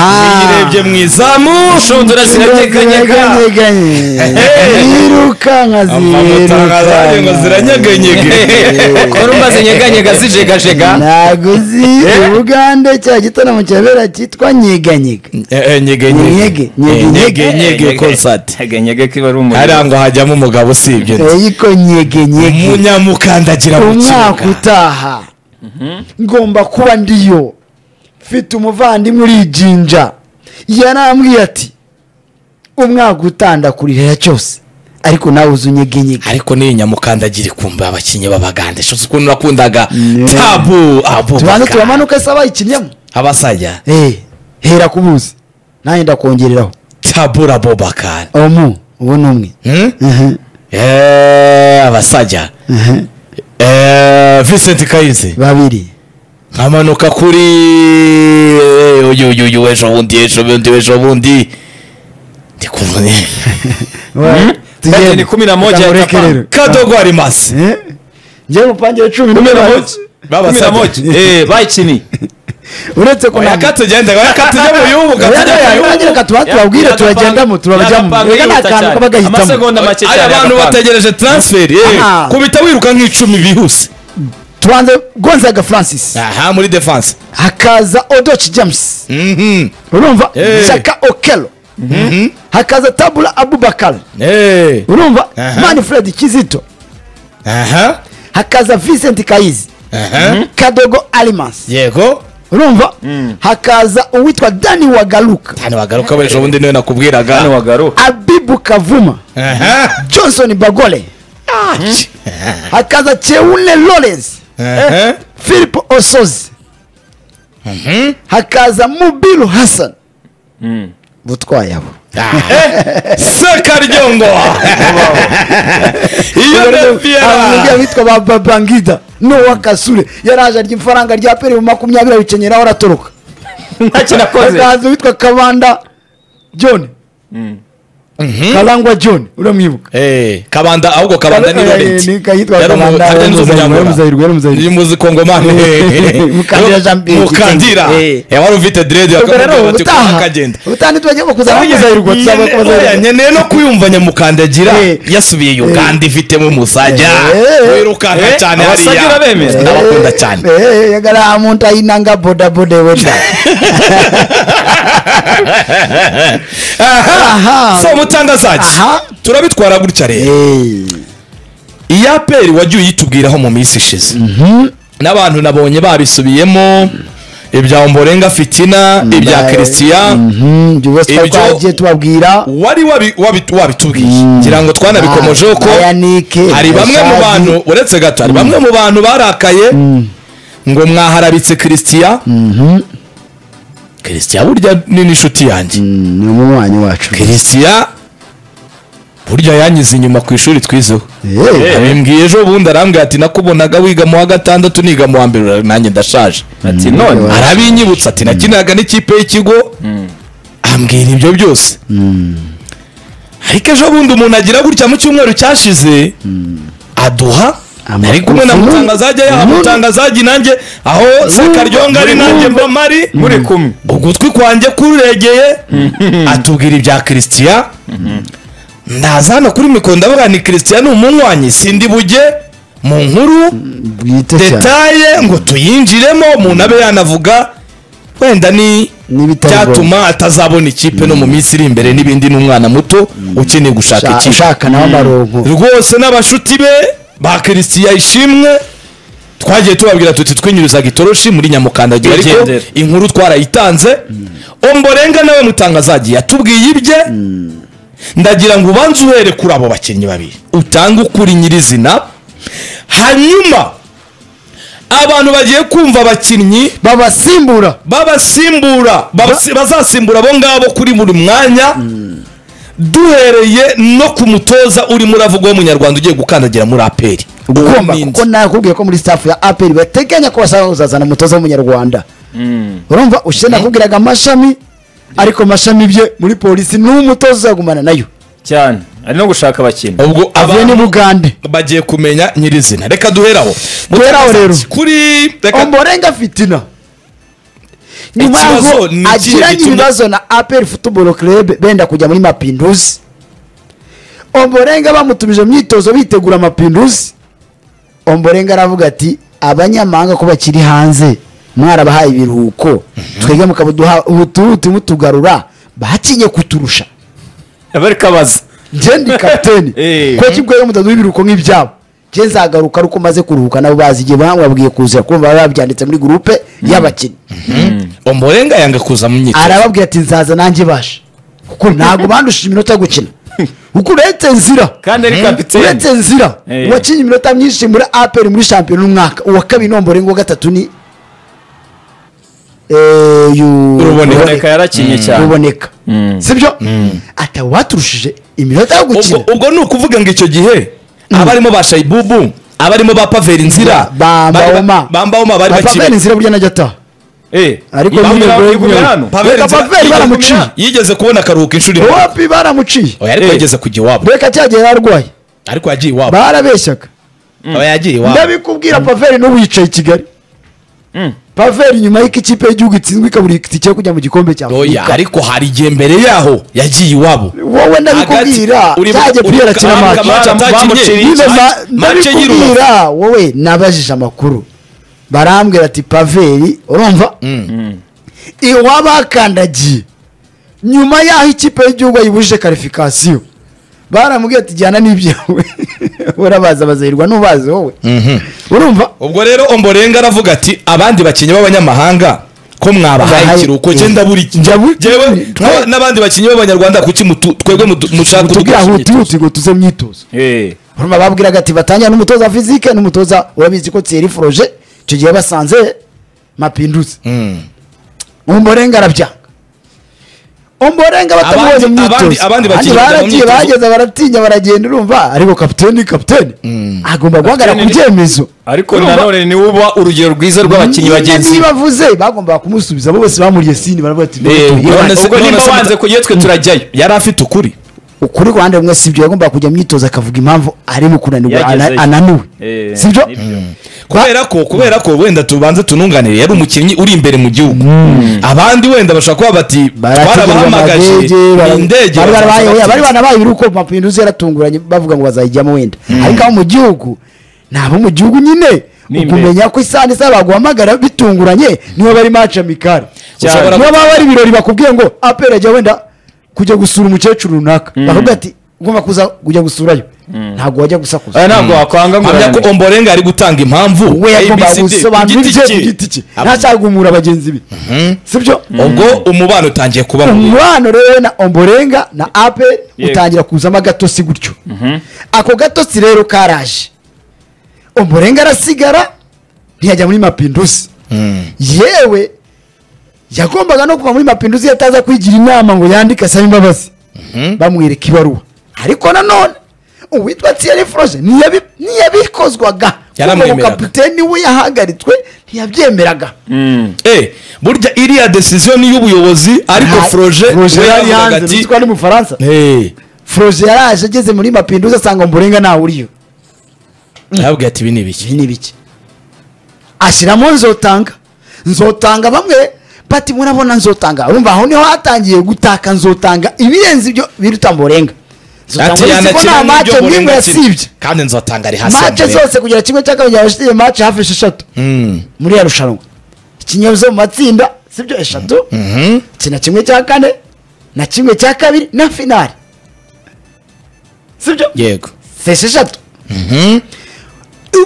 aha urebye mu izamu ushundura ziranyeganyega zirukanka amamoto arazaye ngo ziranyeganyege ko rumba zinyeganyega zijegajega ntabwo uzi ubugande cya gitaramo kihabera cyitwa nyeganyega Eh, eh, nyege nyege Nyege, nyege, Eh, nyege nyege. nyege concert nyeganyega kiba ari umuriro hariya ngo hajyamo umugabo usibye ariko nyegenyege umunyamukandagira mu umwaka kibuga utaha ngomba kuba ndiyo mfite umuvandimwe uriyijinja yarambwiye ati umwaka utaha ndakurihera cyose ariko nawe uzi unyegenyege ariko n'iyi nyamukandagira ikumva abakinnyi b'abagande shusho ukuntu nakundaga Yeah. tabu tubanza abubaka turamanuke se abayikinnyemo abasajya Eh, hera ku buzi nanjye ndakongereraho tabu abubaka omu ubu ni umwe Hmm? Mhm, Eh, abasajya mhm. Eh, vincent kayizi babiri nkamanuka kuri uyu uyu uyu w'ejo bundi ejo bundi ejo bundi ndi kumwe Bati ni kumi na moja ya Japan. kadogo ari masi njyewe mupangire cumi kumi na n'umunani moja kumi na Babasabye. moja eh bayikini uretse ko oya nta- katugende oya katujye mu bihugu Oya, katujye oya, mu bihugu reka tuba- tubabwire turagendamo turabajyamo reka nta kantu kaba gahitamo amasegonda make cyane aya bantu agapanga. bategereje transfer eh, Aha. kubita wiruka nk'icumi bihuse tubanze gonzaga francis aha muri defense hakaza odoci james Mhm. urumva Eh. jaka okelo hakaza tabula abubakar Eh, urumva Aha. mani fred kizito aha hakaza vincent kayizi aha kadogo alimans yego urumva hakaza uwitwa dani wagaruka hano wagaruka w'ejo bundi niwe nakubwiraga hano wagaru abibu kavuma aha johnson bagole hakaza cheule lawrence aha philip osozi hakaza mubiru hassan butwaye abo sekaryongo iyo abamujyi nefiera abitwa ba babangida n'uwa kasure yaraje arya ifaranga rya peri mu makumyabiri abikenyeraho aratoroka ntacyo nakoze hakaza uwitwa kabanda john karangwa john uramwibuka Eh, kabanda ahubwo kabanda ni Kabanda, eh, Laurent. ni kayitwa Yari Kabanda, umu- yari nzi Muzayirwe, umunyamura. Muzayirwe, Muzayirwe. Yari muzi kongomani Mukandira Jean Pierre mukandira Kitenge. Eh, wari ufite dread ubwo rero akamubwira ati, "Kuba ubutaha kagenda." ubutaha ntitwajya kuzana Oya, muzayirwa tuzaba nyene- oya, kubazayirwa nkeneye no kwiyumva nyamukandagira Eh. yasubiye uganda ifitemo umusajya Eh. wirukanka Eh, cyane abasajya hariya urabemera? ndabakunda cyane yagara muntu ayinanga bodaboda weda aha Aha. so mutangazaji Aha. turabitwara gutya rero iyi aperi wajya uyitubwiraho mu minsi ishize n'abantu nabonye babisubiyemo ibya omborenga fitina ibya christian byose twari Ibyo- twagiye tubabwira wari wabi- wabi- wabitubwiye ngira ngo Ah, twanabikomojeho ko Ayanike, hari bamwe mu Bashazi. bantu uretse gato hari bamwe mu bantu barakaye ngo mwaharabitse christian christian burya ni n'inshuti yanjye Mm, ni umunywanyi wacu christian burya yanyize inyuma ku ishuri twizeho Eh, abimbwiye ejo bundi arambwira ati nakubonaga wiga mu wa gatandatu niga mu wa mbere ura- nanjye ndashaje ati none arabinyibutsa ati nakiniraga n'ikipe y'ikigo ambwira ibyo byose ariko ejo bundi umuntu agira gutya mu cyumweru cyashize aduha Amakuru. ari kumwe na mutangazajya yaha Mm. mutangazajya nanjye aho sekaryonga ari nanjye mba mari muri kumwe ugutwi kwanjye kuregeye atubwira ibya christian ndaza hano kuri mikoro ndavuga ni christian ni umunywanyi sindi bujye mu nkuru bwite cyane detaye ngo tuyinjiremo umuntu abe yanavuga wenda ni N'ibitari cyatuma atazabona ikipe no mu minsi iri imbere n'ibindi n'umwana muto ukeneye gushaka Sha- ikipe shaka nawe amaronko rwose n'abashuti be ba christian ishimwe twagiye tubabwira tuti twinyurizaga itoroshi muri nyamukandagira ariko Tugendera. inkuru twarayitanze omborenga nawe mutangazagiye yatubwiye ibye ndagira ngo ubanze uhere kuri abo bakinnyi babiri utange ukuri nyirizina hanyuma abantu bagiye kumva abakinnyi babasimbura babasimbura babasi- bazasimbura abo ngabo kuri buri mwanya duhereye no ku mutoza urimo uravugwa w'umunyarwanda ugiye gukandagira muri aperi ugomba Uwo kuko nakubwiye ko muri staff ya aperi bateganya ko bashaka kuzazana umutoza w'umunyarwanda urumva ushize nakubwiraga amashami ariko amashami bye muri polisi n'umutoza uzagumana nayo cyane ari no gushaka abakinnyi ubwo avuye ni abantu bugande bagiye kumenya nyirizina reka duheraho Duheraho rero. kuri reka omborenga fitina nyuma Ikibazo yaho ni ikindi agiranye gituma- ibibazo na aperi futuboro kerebe benda kujya muri mapinduzi omborenga bamutumije mu myitozo bitegura amapinduzi omborenga aravuga ati abanyamahanga ko bakiri hanze mwarabahaye ibiruhuko twebwe mukabuduha ubuturu turimo tugarura batinye kuturusha bari kabaza njye ndi kapiteni Eh. ko kibwaye mutaduha ibiruhuko nk'ibyabo njye nzagaruka ari uko maze kuruhuka nabo bazi igihe bamwabwiye kuza kumva baba babyanditse muri gurupe y'abakinnyi omborenga yanga kuza mu myitozo arababwira ati nzaza nanjye baje kuko ntabwo bandusha iminota yo gukina kuko uretse nzira kandi ari kapiteni uretse nzira Eh. wakinye iminota myinshi muri aperi muri shampiyona umwaka uwa kabiri nombore ngo gatatu ni eh, yu- Ruboneka. ruboneka yarakinnye cyane ruboneka sibyo ati abo baturushije iminota yo gukina ubwo ubwo ni ukuvuga ngo icyo gihe abarimo ba shayibubu abarimo ba paveri nzira bambawoma bambawoma bari bapaveri bakiri inzira burya najya ataha Eh, Ariko yigumira- nyine Broglie- yigumira hano. Paveri Reka Nzira Paveri baramuciye. yigumira- yigeze kubona akaruhuko inshuro imwe wapi baramuciye oya ariko Eh. yageze kujya iwabo reka cyagihe yararwaye ariko yagiye iwabo barabeshyaga aba yagiye iwabo ndabikubwira paveri n'ubu yicaye i kigali Mm. paveri nyuma y'uko ikipe y'igihugu itsinzwe ikabura itike yo kujya mu gikombe cya oya afurika ariko hari igihe mbere yaho yagiye iwabo wowe ndabikubwira Hagati- uri- cyagiye uri- kubera kina uribuka maci match atakinnye. Bamuciriye. Nizo ma- Match- match y'irubavu. ndabikubwira wowe nabajije amakuru barambwira ati paveri urumva iwabakandagiye nyuma y'aho ikipe y'igihugu ayibujije karifikasiyo baramubwira ati jyana n'ibyawe urabaza bazahirwa n'ubazi wowe urumva ubwo rero omborenga aravuga ati abandi bakinnyi b'abanyamahanga ko mwabahaye Bahaye- ikiruhuko eh. genda buri Njya buri- jewe Twa- twa- n'abandi bakinnyi b'abanyarwanda kuki mutu- twebwe mudu- mushaka tubwira kudukoresha huti imyitozo? huti ngo tuze myitozo Eh, urumva babwiraga ati batangira n'umutoza wa fizike n'umutoza urabizi ko tseri foroje icyo gihe basanze mapinduzi Mm. umborenga arabyanga umborenga batamubonye Abandi- mu abandi- myitozo Abandi abandi bakinnyi bajya mu baragiye myitozo. bageze baratinya baragenda urumva ariko kapiteni kapiteni agomba guhagarara ku Kapiteni- byemezo ariko Urumva? nanone ni uba urugero rwiza rw'abakinnyi Niba- bagenzi niba avuze bagombaga kumusubiza abo bose bamuriye sini baravuga ati Eh, "None tuyibaze." none se- ubwo nimba none se- wanze kujya twe turajyayo yari afite ukuri ukuri ku ruhande rumwe sibyo yagombaga kujya mu myitozo akavuga impamvu ari mu kunanirwa Yagezeyo. ana- ananiwe Eh, sibyo nibyo. kubera ko kubera ko wenda tubanze tununganire yari umukinnyi uri imbere mu gihugu abandi wenda bashobora kuba bati twarabahamagaje ni indege bazaza batinze." bari banabaye ibiruko mapinduzi yaratunguranye bavuga ngo bazayijyamo wenda ariko abo mu gihugu ni abo mu gihugu nyine Ni imbere. ukumenya ko isaha n'isaha baguhamagara bitunguranye niba bari maci amikari Ushobora- niba baba bari ibirori bakubwiye ngo apera ajya wenda kujya gusura umukecuru runaka bakubwira ati ugomba kuza kujya gusurayo ntabwo wajya gusakuza Eh, ntabwo wakwanga ngo hamya ko urananirwe. omborenga ari gutanga impamvu we yagomba ABCD, gusobanura ku ibye giti ku cye. giti cye Ab- ntacyagumura bagenzi be sibyo ubwo umubano utangiye kuba mubi. umubano rero na omborenga na ape Yego. utangira kuzamo agatotsi gutyo ako gatotsi rero karaje omborenga arasigara ntiyajya muri mapinduzi yewe yagombaga no kuva muri mapinduzi yataza kwigira inama ngo yandike asaba imbabazi bamwereka ibaruwa ariko nanone uwitwa tiyari foroje ntiyabi- ntiyabikozwaga kuko Yaramwemeraga. kapiteni we yahagaritswe ntiyabyemeraga Eh, burya iriya decision ni iy'ubuyobozi ariko Nta- foroje Froger we yari yavugaga hanze ati, uzi ko ari mu faransa "Eh." foroje yaraje ageze muri mapinduzi asanga mburenga ntawe uriyo yababwiye ati ibi ni ibiki ibi ni bike ashyiramo nzotanga nzotanga bamwe bati murabona nzotanga urumva aho niho hatangiye gutaka nzotanga ibirenze ibyo biruta mburenga ati yanakina n'ibyo mace Ombolenga n'imwe akina." yasibye kandi nzotanga ari hasi ya mace Ombolenga. zose kugira kimwe cya kabiri yabashyize mace hafi esheshatu Mm. muri ya rushanwa ikinyabuzima mu matsinda sibyo eshatu Mhm. kina kimwe cya kane na kimwe cya kabiri na finali sibyo yego si esheshatu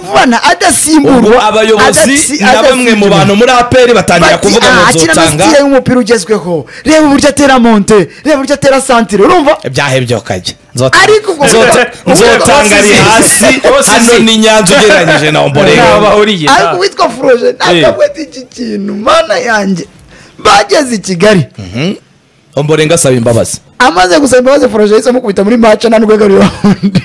uvana ubwo adasimburwa abayobozi adatsi- na bamwe mu adasimburwa. bantu muri aperi batangira Bati, kuvuga "Ah, ngo akina nzotanga amasitire y'umupira ugezweho reba uburyo atera monte reba uburyo atera santire urumva byahebye kajya Ariko ubwo- ubwo- nzotanga ari ubwo- hasi ubwo- hano ni nyanza ugereranyije na Ntaho omborenga bahuriye, nta- ariko uwitwa foroje Eh. ntakabwete iki kintu mana yanjye bageze i kigali omborenga asaba imbabazi amaze gusaba imbabazi foroje yahise amukubita muri maca nta n'urwego rundi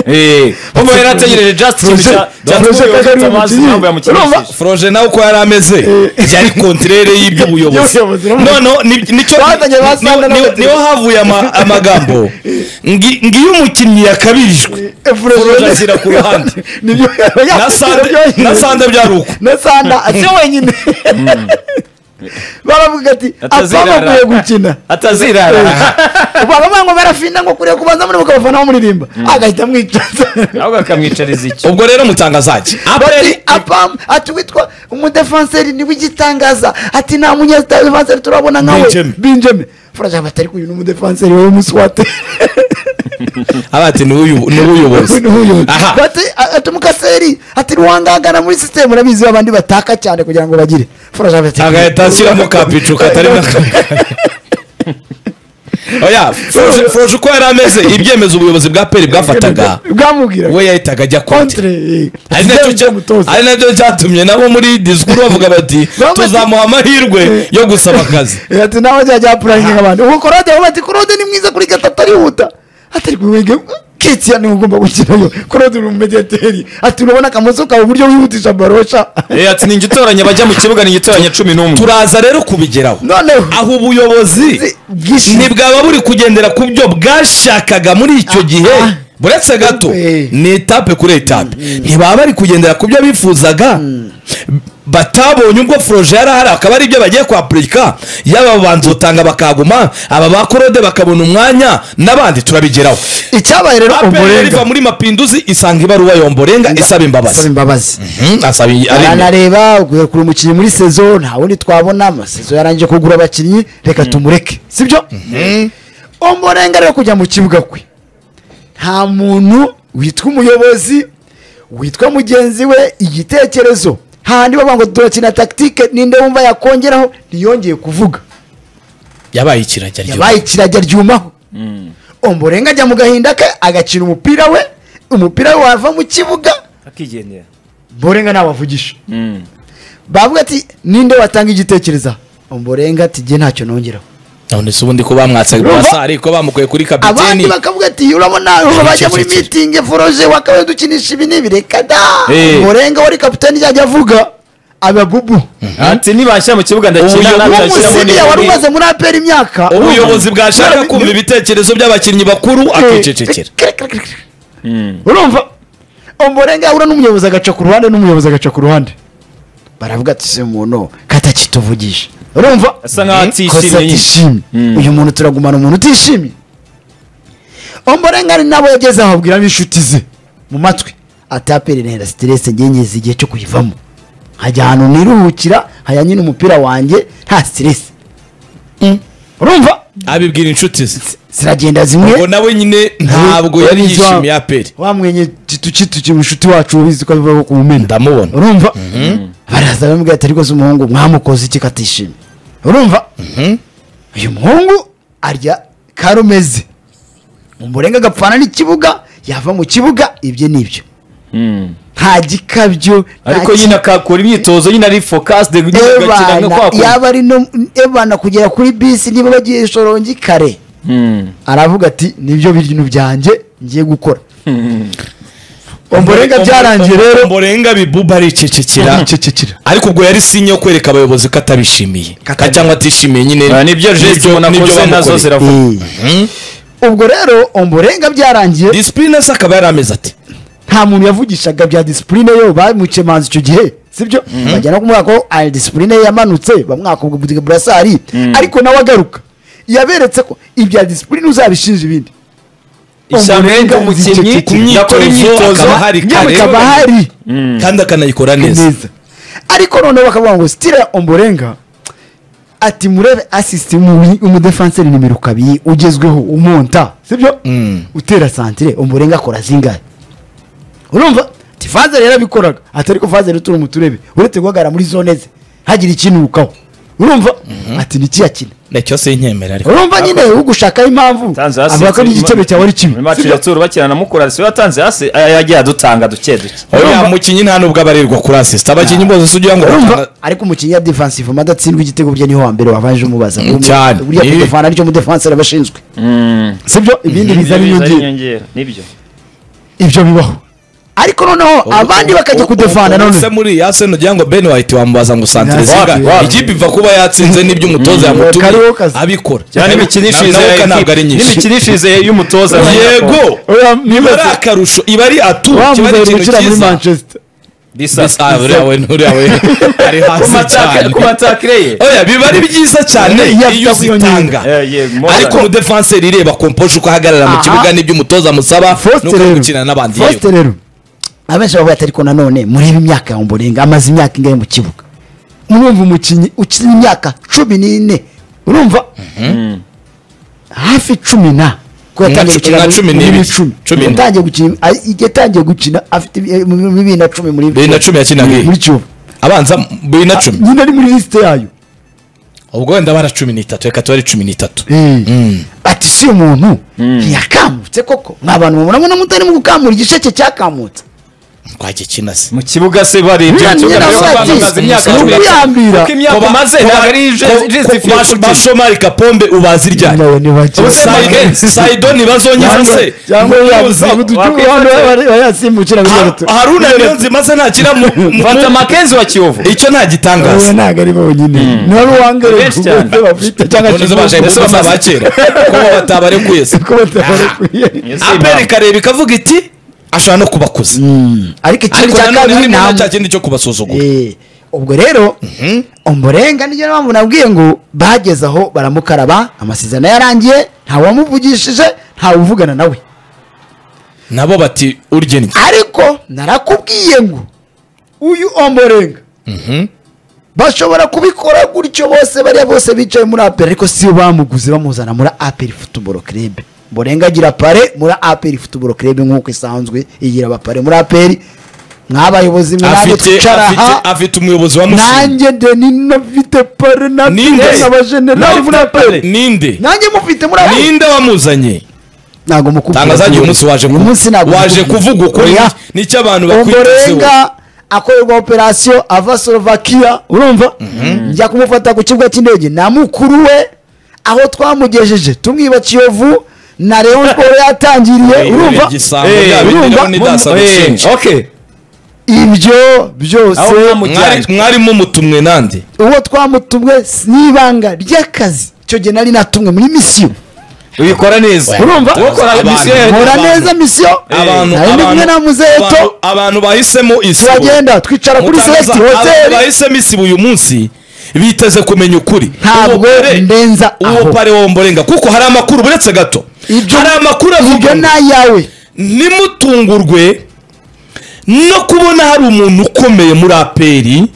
Eh, ubu yari ategereje Justin Froger- cya- cya- Froger Froger Kagari Kagari umukinnyi. impamvu yamukinishije. Urumva? foroje nawe uko yari ameze yari kontrere y'ibyo Y'ubuyobozi, ubuyobozi urumva? noneho ni- nicyo- Bazanye ba ni- Sandra ni- n'abategetsi. niho havuye ama- amagambo ngi- ngiyo umukinnyi yakabirijwe Florent ashyira ku ruhande. nibyo na sande na sande byaruko na sanda si wenyine baravuga ati Atazirara. abamuguye gukina atazirara baba ngo barafinda ngo kuriya kubanza muri mukabafana bamuririmba agahita amwicaza ahubwo akamwicariza iki ubwo rero mutangazaji bati aperi apam ati witwa umudefanseri ni w'igitangaza ati nta munyedefanseri turabona nkawe Benjamin. binjeme furaja batari uyu ni umudefanseri wowe muswate abati ni uyu ni ubuyobozi aha bati a- ati umukaseri ati ruwangangana muri sisitemu urabizi abandi bataka cyane kugira ngo bagire furaja batari agahita ashyiramo kapicu katari na oya Froje- Froje uko yari ameze ibyemezo ubuyobozi bwa peri bwafataga bwamubwira we yahitaga ajya konti contre ari nacyo cya- ari nacyo cyatumye nabo muri disikuru bavuga bati Bamwe- tuzamuha amahirwe yo gusaba akazi ati nawe ajya apurayizinga abantu ubu korode aho bati korode ni mwiza kuri gatatu arihuta atari kumwenge ketiya niwe ugomba gukinayo korode uri umumediyateri ati urabona akamoso kawe uburyo wihutisha barosha Eh, ati ni igitoranya bajya mu kibuga ni igitoranya cumi n'umwe turaza rero kubigeraho noneho aho ubuyobozi bwishimye ntibwaba buri kugendera ku byo bwashakaga muri icyo gihe buretse gato Eh. ni etape kuri etape ntibaba bari kugendera ku byo bifuzaga batabonye ubwo foroje yari ahari akaba ari ibyo bagiye kwapurika yaba abanza utanga bakaguma aba ba korode bakabona umwanya n'abandi turabigeraho icyabaye rero aperi umurenga iva muri mapinduzi isanga ibaruwa yomborenga isaba Asaba imbabazi imbabazi Mhm, asaba iyi- ari- aranareba ugiye kuri umukinnyi muri sezo nta wundi twabona amasezo yarangije kugura abakinnyi reka tumureke sibyo umurenga rero kujya mu kibuga kwe nta muntu witwa umuyobozi witwa mugenzi we igitekerezo hahandi bavuga ngo turakina tagitike ninde wumva yakongeraho ntiyongeye kuvuga yabaye ikirajya ryo yabaye kirajya ryumaho umurenga ajya mu gahinda ke agakina umupira we umupira we wava mu kibuga akigendera mborenga ntawavugisha bavuga ati ninde watanga igitekerezo mborenga ati jye ntacyo nongeraho none se ubundi ko bamwatsaga Urumva? basa ariko bamukuye kuri abandi kapiteni bakavuga ati urabona ubu bajya muri cece. mitingi foroje wakabaye dukinisha ibi n'ibi reka da Eh. mborenga wari kapitani yajya avuga ababubu ati nibashyira mu kibuga ndakina Ubuyobozi- uwo natashyiramo musiriya wari umaze muri aperi imyaka ubuyobozi bwashaka kumva ibitekerezo by'abakinnyi bakuru akicecekera urumva umurenga yahura n'umuyobozi agaca ku ruhande n'umuyobozi agaca ku ruhande baravuga ati se muntu katakituvugisha urumva asa kosa nkaho atishimye nyine atishimye uyu muntu turagumana umuntu utishimye omborengari nabo yageze aho abwiramo inshuti ze mu matwi ataperi nenda siterese ngengeze igihe cyo kuyivamo hajya ahantu niruhukira hajya nyine umupira wanjye nta siterese urumva abibwira inshuti ze ziragenda ubwo zimwe nawe nyine ntabwo yari yishimiye aperi wamwenye kituki mushuti wacu ubizi ko abivaho ku mumena ndamubona urumva baraza bamubwira ati rwose umuhungu mwamukoze iki katishimye urumva uyu muhungu arya karumeze umurenga agapfana n'ikibuga yava mu kibuga ibyo n'ibyo nta gikabyo nta ariko nyine akakora imyitozo nyine ari focus de nyine agakina ebana nka kwa kundi yaba ari no ebana kugera kuri bisi niba bagiye shorongi kare aravuga ati nibyo bintu byanjye ngiye gukora umurenga byarangiye rero mborenga bibuba aricecekera Aricecekera. ariko ubwo yari sinye yo kwereka abayobozi ko atabishimiye Katabi- Ka- cyangwa atishimiye nyine Ah, nibyo geste umuntu nibyo akoze nazo bamukoreye. ziravuga Eh. ubwo rero umurenga byarangiye disipurine se akaba yari ameze ati nta muntu yavugishaga bya disipurine yo bamuce manzi icyo gihe sibyo bajya no kumwaka ko ari disipurine ye yamanutse bamwaka ubwo budiga burasari ariko nawe agaruka yaberetse ko ibya disipurine uzabishinja ibindi ishyamba umukinnyi Ku yakora imyitozo akaba hari yewe kare ikaba hari kandi akanayikora neza neza ariko noneho bakavuga ngo sitira omborenga ati murebe asisite umudefanseri nimero kabiri ugezweho umonta sibyo utera santire omborenga akora zingahe urumva ati fazeri yarabikoraga ati ariko fazeri turi umuturebe uretse guhagarara muri zone ze ntagire ikinukaho urumva ati nikiyakina nacyo sinkemera ariko urumva nyine ugushakaho impamvu Tanze hasi avuga ko n'igitego cyawe ari kibi muri match ya Tour bakina na Mukura si yatanze hasi aya yagiye adutanga duke duke oya Urumva? mukinnyi nta nubwo aba arirwa kuri asisita abakinnyi bose si ugira ngo urumva batanga- ariko umukinnyi wa defensive ama adatsindwa igitego bye niho wa mbere wabanje umubaza Mm, cyane. buriya Ni- kudefana nicyo mudefanseri aba ashinzwe sibyo ibindi biza Nibyo biza ari n'inyongera inyongera nibyo ibyo bibaho ariko noneho abandi bakajya kudefanda se none muri Arsenal ugira ngo Ben White wamubaza ngo santire Wapi, zingahe wapi. ikipe iva kuba yatsinze n'ibyo umutoza yamutumye kariho kazi. abikora cyane imikinishirize nawe ya ntabwo ari ekipi- nyinshi n'imikinishirize y'umutoza yego iba ari akarusho iba ari atu wa kiba ari muzayi ikintu gukira muri cyiza manchester Disa. Bisa- uriya we n'uriya we ari hasi cyane ku matakire ye oya biba ari byiza cyane Iyo afite iyo uzitanga kuyongera. Eh, ye, Mora. ariko umudefanseri ireba komposhe uko ahagarara mu Aha. kibuga n'ibyo umutoza amusaba Faustin nuko ari rero. gukina n'abandi yewe Faustin rero abenshi bavuga ati ariko nanone muri iyi myaka ya Ombolenga amaze imyaka ingahe mu kibuga murumva umukinnyi ukina imyaka cumi n'ine urumva hafi cumi na ko yatangiye Nka cu- gukina nka muri- cumi muri n'ibiri. cumi. Cumi na- yatangiye gukina a- yatangiye gukina afite ibi- mu- mu- bibiri na cumi muri Bibiri na cumi yakinaga muri he? muri kiyovu abanza bibiri na cumi nyine ari muri lisite yayo ubwo wenda bara cumi n'itatu reka tuba ari cumi n'itatu ati si umuntu ntiyakamutse koko mwa bantu mubona mubona mutarimo gukamura igisheke cyakamutse twagiye kinase mu kibuga se baribye Uriya nyina Kibuga we se ati, bamaze imyaka ni cumi. ukuyambira. Kuko imyaka umaze ntabwo ari ju- justifiye kuki- bashomari kapombe ubaza iryari Nawe ni bake. Ubuse Cyangwa- Mike- sayidoni bazonyiza se cyangwa yasimbukira kuri gato haruna niyo nzimaze ntakira mu mu- mfata makenzi wa kiyovu icyo nta gitangaza ntabwo ari bonyine nari uwangariye Benshi cyane. bafite cyangwa nonezo baje kibuga. ndetse basa abakera ko bo batabarekuye se Ko batabarekuye. aperi ikareba ikavuga iti ashobora no kubakuza ariko ikindi ariko cya nanone kabiri ntimubona nta cya kindi cyo kubasuzugura Eh, ubwo rero umurenga niyo mpamvu nabwiye ngo bageze aho baramukaraba amasezerano yarangiye ntawamuvugishije ntawuvugana nawe nabo bati urye ariko narakubwiye ngo uyu omborenga bashobora kubikora gutyo bose bariya bose bicaye muri aperi ariko siyo bamuguze bamuzana muri aperi futuboro kerebe mborenga agira pare muri aperi futuboro kerebe nk'uko isanzwe igira abapare muri aperi mw'abayobozi mwe ntabwo afite twicara afite aha afite umuyobozi wa mushinga nanjye deni nafite pare Ninde? nafite n'abajenerali muri aperi ninde nanjye mufite muri aperi ninde wamuzanye ntabwo mukubwira tangaza uyu munsi waje ku- uyu munsi ntabwo waje mukubwira. kuvuga ukuri Oya. nicyo abantu bakwitezeho umurenga akorerwa operasiyo ava slovakia urumva njya kumufata ku kibuga cy'indege na mukuru we aho twamugejeje tumwiba kiyovu na leon sport yatangiriye urumva igisambo Eh, byabigiraho urumva? n'idasa Eh, gushinja okay. ibyo byose Aho mwamujyanye. Mwari- mwarimo mutumwe nande uwo twamutumwe s- ni ibanga ry'akazi icyo gihe nari natumwe muri misiyo ubikora neza urumva Ukora misiyo ye- nkora abantu- neza misiyo abantu nari ndi kumwe abantu- na abantu- muzeto abantu bahisemo isibo turagenda twicara kuri Mutangaza, select abantu hoteli bahisemo isibo uyu munsi biteze kumenya ukuri ntabwo Uwo pare- ndenza uwo aho pare womborenga kuko hari amakuru buretse gato Ibyo- hari amakuru avuga ibyo ngo ni ayawe nimutungurwe no kubona hari umuntu ukomeye muri aperi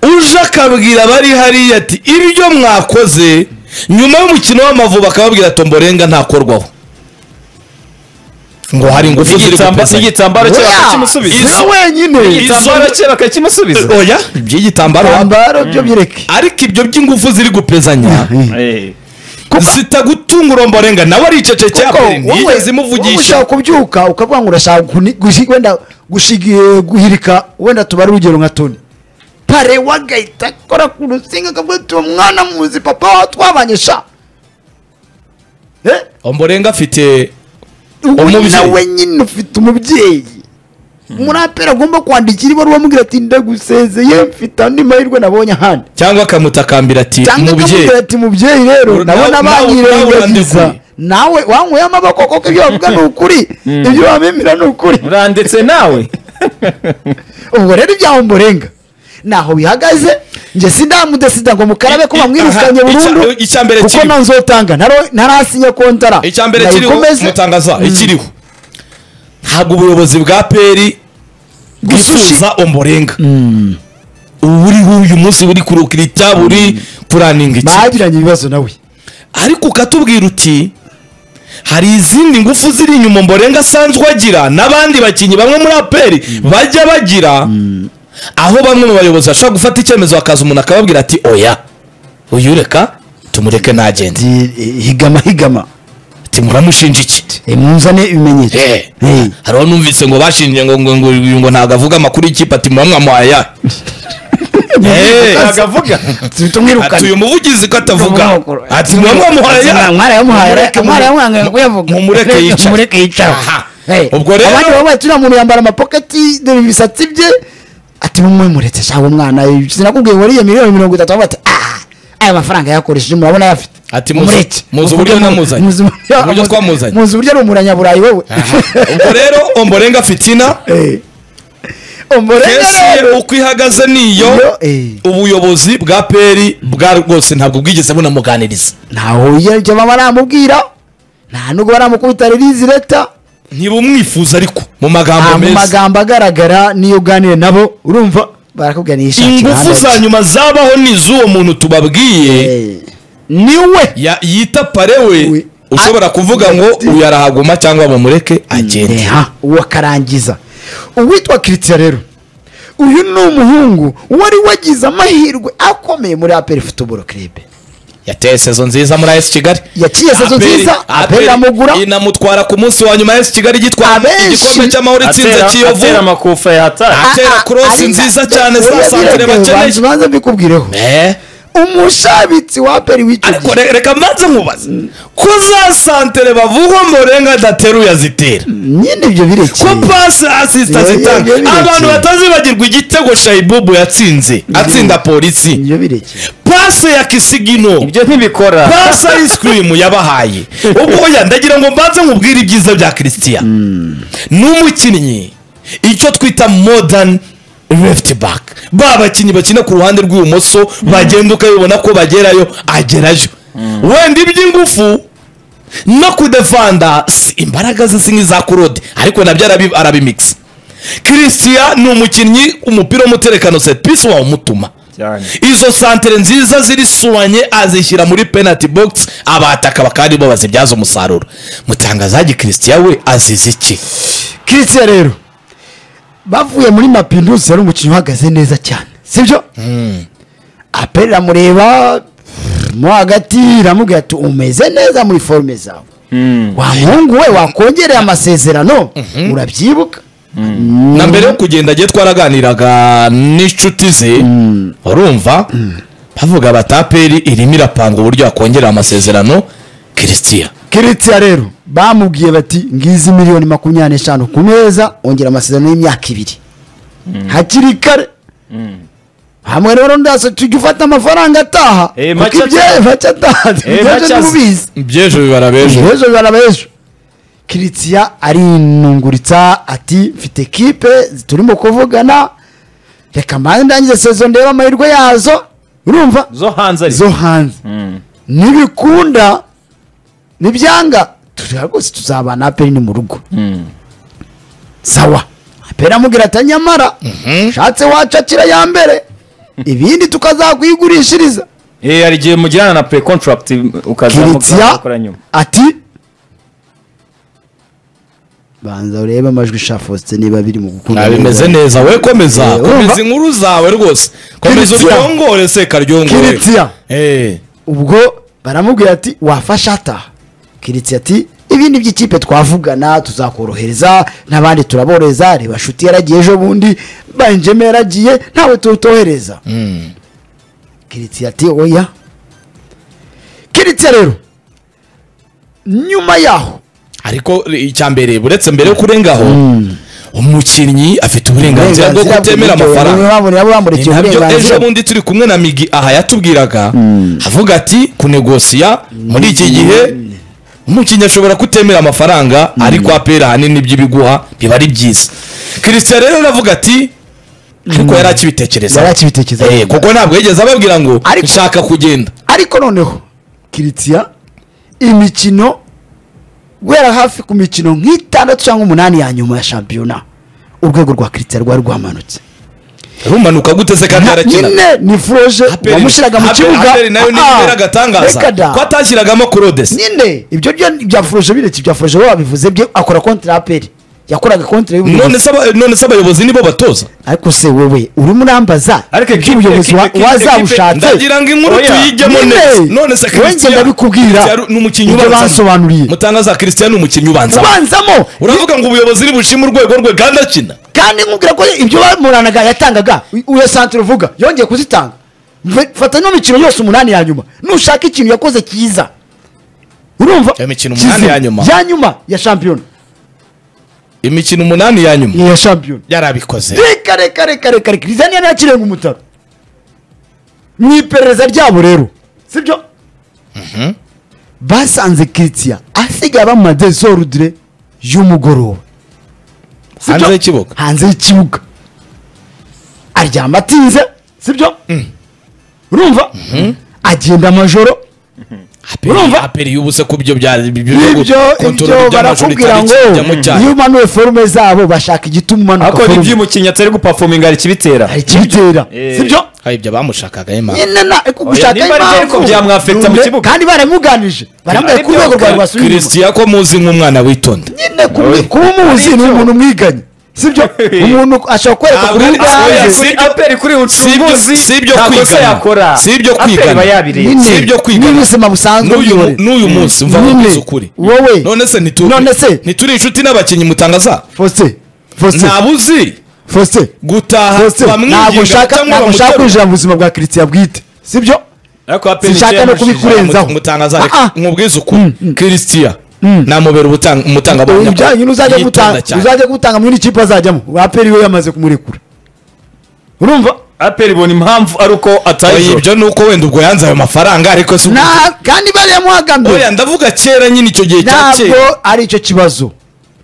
uje akabwira abari hariya ati ibyo mwakoze nyuma y'umukino w'amavubi akababwira tomborenga ntakorwaho ngo hari ingufu ziri Igitamba- gutezanya. igitambaro cye Oya, bakakimusubiza si wenyine Izo- igitambaro cye bakakimusubiza oya iby'igitambaro ibitambaro byo bireke ariko ibyo by'ingufu ziri gupezanya Eh. zitagutungura mborenga nawe aricecekeye kuko aperi wowe wowe ntiyigeze imuvugisha ushaka kubyuka ukavuga ngo urashaka kuni- gushi- wenda gushigi- guhirika wenda tubare urugero nka toni pare wagahita akora ku rusinga akavuga ati uwo mwana muzi papa wa twabanye sha Eh, omborenga afite ubu Umubyeyi. nawe nyine ufite umubyeyi umuraperi agomba kwandikira ibaruwa amubwira ati ndagusezeye mfite andi mahirwe nabonye ahandi cyangwa akamutakambira ati cyangwa mubyeyi akamubwira ati mubyeyi rero Ur- nawe- nabona nawe- nawe banyirengagiza urandekuye. nawe wanyweye amaboko koko ibyo bavuga ni ukuri ibyo bamemera ni ukuri urandetse nawe ubwo rero ibyaho mburenga ntaho bihagaze njye sindamudesida ngo mukarabe ko I- i- bamwirukanye aha, icya- burundu icya mbere kuko kiriho. nta nzotanga ntaro- ntarasinya kontara icya mbere kiriho Ndayikomeze. mutangaza Mm. ikiriho ntabwo ubuyobozi bwa peri bwifuza omborenga uriho uyu munsi buri kurukirita buri kuraninga iki bagiranye ibibazo nawe ariko ukatubwira uti hari izindi ngufu ziri inyuma mborenga asanzwe agira n'abandi bakinnyi bamwe muri aperi bajya bagira aho bamwe mu bayobozi bashobora gufata icyemezo hakaza umuntu akababwira ati oya uyu reka tumureke ntagende Ndi- eh, higama higama ati muramushinja iki Eh, munzane ibimenyetso Eh, Eh, hariho numvise ngo bashinje ngo ngo ngo uyu ngo ntabwo avuga amakuru y'ikipe ati mwamwamuhaye aya Eh, agavuga tuhita ati uyu umwirukane muvugizi ko atavuga ati mwamwamuhaye aya mwarayamuhaye Mumureke- mwarayamuhaye kuyavuga mumureke yicara. mumureke yicara Aha. Hey, ubwo rero abandi baba turiya muntu yambara amapoketi dore ibisatsi bye ati mumwe muretse shaho umwana eh, sinakubwiye ngo ariye miliyoni mirongo itatu avuga ati ah aya mafaranga yakoresheje murabona ayafite Ati muzi- Mumureke. muzi Muvuge uburyo mu- namuzanye. muzi uburyo- Uburyo muzi- twamuzanye. muzi uburyo ari umuranyaburayi wowe ubwo rero omborenga fitina Eh. Ombolenga kesi ye rero- uko ihagaze niyo Iyo, eh. ubuyobozi bwa peri bwa rwose ntabwo bwigeze bunamuganiriza ntaho icyo baba baramubwira nta nubwo baramukubita ririzi leta ntibumwifuza ariko mu Ah, magambo mu meza magambo agaragara niyo uganire nabo urumva barakuganisha ingufu kibanda za ki. nyuma zabaho ni iz'uwo muntu tubabwiye Eh, niwe ya- yita pare we We- ushobora Ah, kuvuga ngo uyu arahaguma cyangwa bamureke agende Eha, uwo akarangiza uwitwa kiritira rero uyu ni umuhungu wari wagize amahirwe akomeye muri aperi futuboro kirebe yateye sezo nziza muri AS Kigali Yaciye sezo Aperi- nziza, Aperi iramugura. inamutwara ku munsi wa nyuma AS Kigali gitwara Abenshi- igikombe cy'amahoro itsinze atera kiyovu atera amakufa yahataye atera korosi nziza cyane za santere bakeneye ubanza mbikubwireho Eh, umushabitsi wa aperi w'icyo ariko gihe re- reka mbanze nkubaze ko za santere bavugwa murenga adateruye azitera nyine ibyo birekeye ko pasi asisita Iyo- iyo- zitanga iyo birekeye. abantu batazibagirwa igitego shayibubu yatsinze atsinda polisi ibyo birekeye pasi ya kisigino ibyo ntibikora pasi ayisikirimu yabahaye ubwo oya ndagira ngo mbanze nkubwire ibyiza bya christian ni umukinnyi icyo twita modern left back ba bakinnyi bakina ku ruhande rw'ibumoso bagenda ukabibona ko bagerayo agerayo wenda iby'ingufu no kudefanda si imbaraga ze singi za kurode ariko nabyo arabi- arabimikisa christian ni umukinnyi umupira w'umuterekano serivisi wawumutuma cyane izo santere nziza ziri suwanye azishyira muri penalty box abataka bakandi bo bazibyaza umusaruro mutangazaji christian we azize iki kiritira rero bavuye muri mapindusi yari umukinnyi uhagaze neza cyane sibyo aperi iramureba mo hagati iramubwira ati umeze neza muri forume zawe wa muhungu we wakongereye amasezerano urabyibuka na mbere yo kugenda agiye twaraganiraga n'inshuti ze urumva bavuga bataperi irimo irapanga uburyo yakongera amasezerano christian kiritira rero bamubwiye bati ngizi miliyoni makumyabiri n'eshanu ku meza ongera amasezerano y'imyaka ibiri hakiri kare hamwe rero ndase tujya ufata amafaranga ataha Eh, kuko make ibye ataha. make ataha ibyo make aza. ntibubizi by'ejo bibara ejo ejo bibara b'ejo kiritira arinunguritsa ati mfite kipe turimo kuvugana reka mbanze ndangize sezo ndebe amahirwe yazo urumva zo hanze ari zo hanze nibikunda nibyanga turi rwose tuzabana aperi ni mu rugo sawa aperi amubwira ati nyamara ushatse wacakira ya mbere ibindi tukazakwigurishiriza Eh, hari igihe mugirana na pre contract kiritsia ukazamukora nyuma ati banza urebe amajwi sha faustin niba biri mu gukunda nta bimeze neza we komeza Eh, urumva? komeza inkuru zawe rwose komeza Christian. utwongore se karyongore Christian. Eh. ubwo baramubwira ati wafasha ataha kiritsi ati ibindi by'ikipe twavugana tuzakorohereza n'abandi turaborohereza reba shuti yaragiye ejo bundi banjemo yaragiye ntawe tutohereza kiritsi ati oya kiritsi rero nyuma yaho ariko icya mbere uretse mbere yo kurengaho umukinnyi afite uburenganzira bwo uburenganzira kutemera bw'ibyo amafaranga bamuri- bamuri- ni bamurikiye nabyo uburenganzira ejo bundi turi kumwe na migi aha yatubwiraga avuga ati kunegosiya muri iki gihe umukinnyi ashobora kutemera amafaranga ariko apera ahanini iby'ibiguha biba ari byiza christian rero aravuga ati ariko yari akibitekereza Yari akibitekerezaho. kuko ntabwo yigeze ababwira ngo Ariko- nshaka kugenda ariko noneho kiritsia imikino guhera hafi ku mikino nk'itandatu cyangwa umunani ya nyuma ya shampiyona urwego rwa kiritsia rwari rwamanutse rumanuka gute se kandi yarakina nyine ni furoje Aperi- wamushyiraga mu Aperi- kibuga Aperi nayo ni Ah, ibera agatangaza reka da. ko atashyiragamo kurodesi nyine ibyo byo- bya furoje bireke ibya furoje we wabivuze bye akora konti ya aperi yakoraga konti y'ubuyobozi none se aba- none se abayobozi nibo batoza ariko se wowe urimo urambaza Ariko ibyo ekipe- ubuyobozi wa- ekipe- wazabushatse ndagira ngo inkuru Oya, tuyijyemo nyine. neza none se Wenge Christian- ndabikubwira. Christian ni umukinnyi Ibyo ubanzamo. bansobanuriye. mutangaza christian ni umukinnyi ubanzamo ubanzamo uravuga ngo ubuyobozi nibushima urwego rwe kandi akina kandi nkubwira ko ibyo bamuranaga yatangaga uya santire uvuga yongeye kuzitanga Mve- fata ino mikino yose umunani ya nyuma nushaka ikintu yakoze cyiza urumva Iyo mikino umunani Kizima. ya nyuma. ya nyuma ya shampiyona imikino umunani ya nyuma iya shampiyona yarabikoze reka reka reka reka reka rizaniya ntakirenga umutaro mu iperereza ryabo rero sibyo basanze kiritsiya asigaye aba mu madezorudire y'umugoroba Sibyo? Hanze y'ikibuga. hanze y'ikibuga aryama atinze sibyo urumva agenda amajoro urumva? aperi yubuse ku byo bya ibyo ibyo barakubwira ngo iyo umanuye forume zabo bashaka igituma umanuka akora forume iby'umukinnyi atari gupafominga hari ikibitera hari ikibitera Eh. sibyo hari ibyo bamushakaga nyine na kugushaka nimba ari byo ariko byamwafecta mu kibuga. kandi baramuganije baramubwira Ari ku rwego byo, rwawe rwasubira inyuma kirisitiya ko muzi nk'umwana witonda nyine Oye. kuba umuzi Ari ni byo. umuntu mwiganye sibyo umuntu ashobora kwereka Ntabwo kuri ari- rwa oya, hanze si- Si aperi kuri ucunguzi si ibyo nta kosa kwigana. yakora Si ibyo Aperi kwigana. iba yabiriye nyine si ibyo kwigana. n'ubuzima busanzwe N'uyu- bw'ihorere. n'uyu munsi mva Nyine, nkubwiza ukuri wowe none se nituri None se? nituri inshuti n'abakinnyi mutangaza fose fose nta buzi fose gutaha fose ntabwo bamwinginga ushaka cyangwa ntabwo ushaka bamuterura kwinjira mu buzima bwa kiritsiya bwite sibyo ariko aperi sinshaka no kubikurenzaho mutangaza Ah, ah. reka nkubwize ukuri kirisitia namubera ubutanga- umutangabuhamya ibyanyu uzajya yitonda gutanga cyane. uzajya gutanga muri ikipe azajyamo aperi we yamaze kumurekura urumva aperi ibona impamvu ari uko Oya, atayizo ibyo ni uko wenda ubwo yanze ayo mafaranga ariko si uko- Na- kandi bariya oya muhagambye ndavuga kera nyine icyo gihe cya ntabwo kera ari icyo kibazo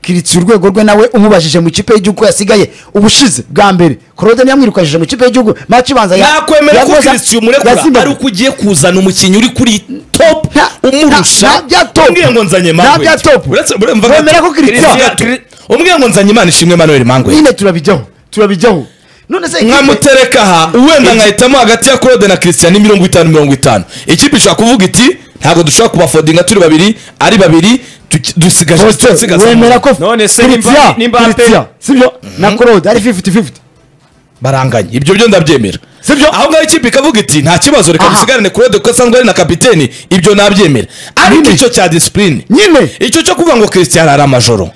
kiritsi urwego rwe nawe umubajije mu kipe y'igihugu yasigaye ubushize bwa mbere claude niyo yamwirukajije mu kipe y'igihugu maci ibanza ya- nakwemera ko yaguza- kirisitia umurekura ya Zimbabwe. ari uko ugiye kuzana umukinnyi uri kuri top Nta- nta- umurusha nta bya top. umbwira ngo nzanye Nta bya top. Wemera ko Christian- mangwe umbwira ngo nzanye imana ishimwe manuel mangwe nyine turabijyaho turabijyaho none se nkamutereka aha wenda nkahitamo hagati ya claude na christian ni mirongo itanu mirongo itanu ikipe ishobora kuvuga iti ntabwo dushobora kubafodinga turi babiri ari babiri tuki- dusigaje Faustin, dusigaze wemera ko None se Kiritsia, nimba- nimba Kiritsia, Aperi- sibyo na claude ari 50-50 baranganye ibyo byo ndabyemera Sibyo? aho ngaho ikipe ikavuga iti nta kibazo reka Aha. dusigarane kurode kuko asanzwe ari na kapiteni ibyo nabyemera ariko Nyine. icyo cya disipurine nyine icyo cyo kuvuga ngo christian ari amajoro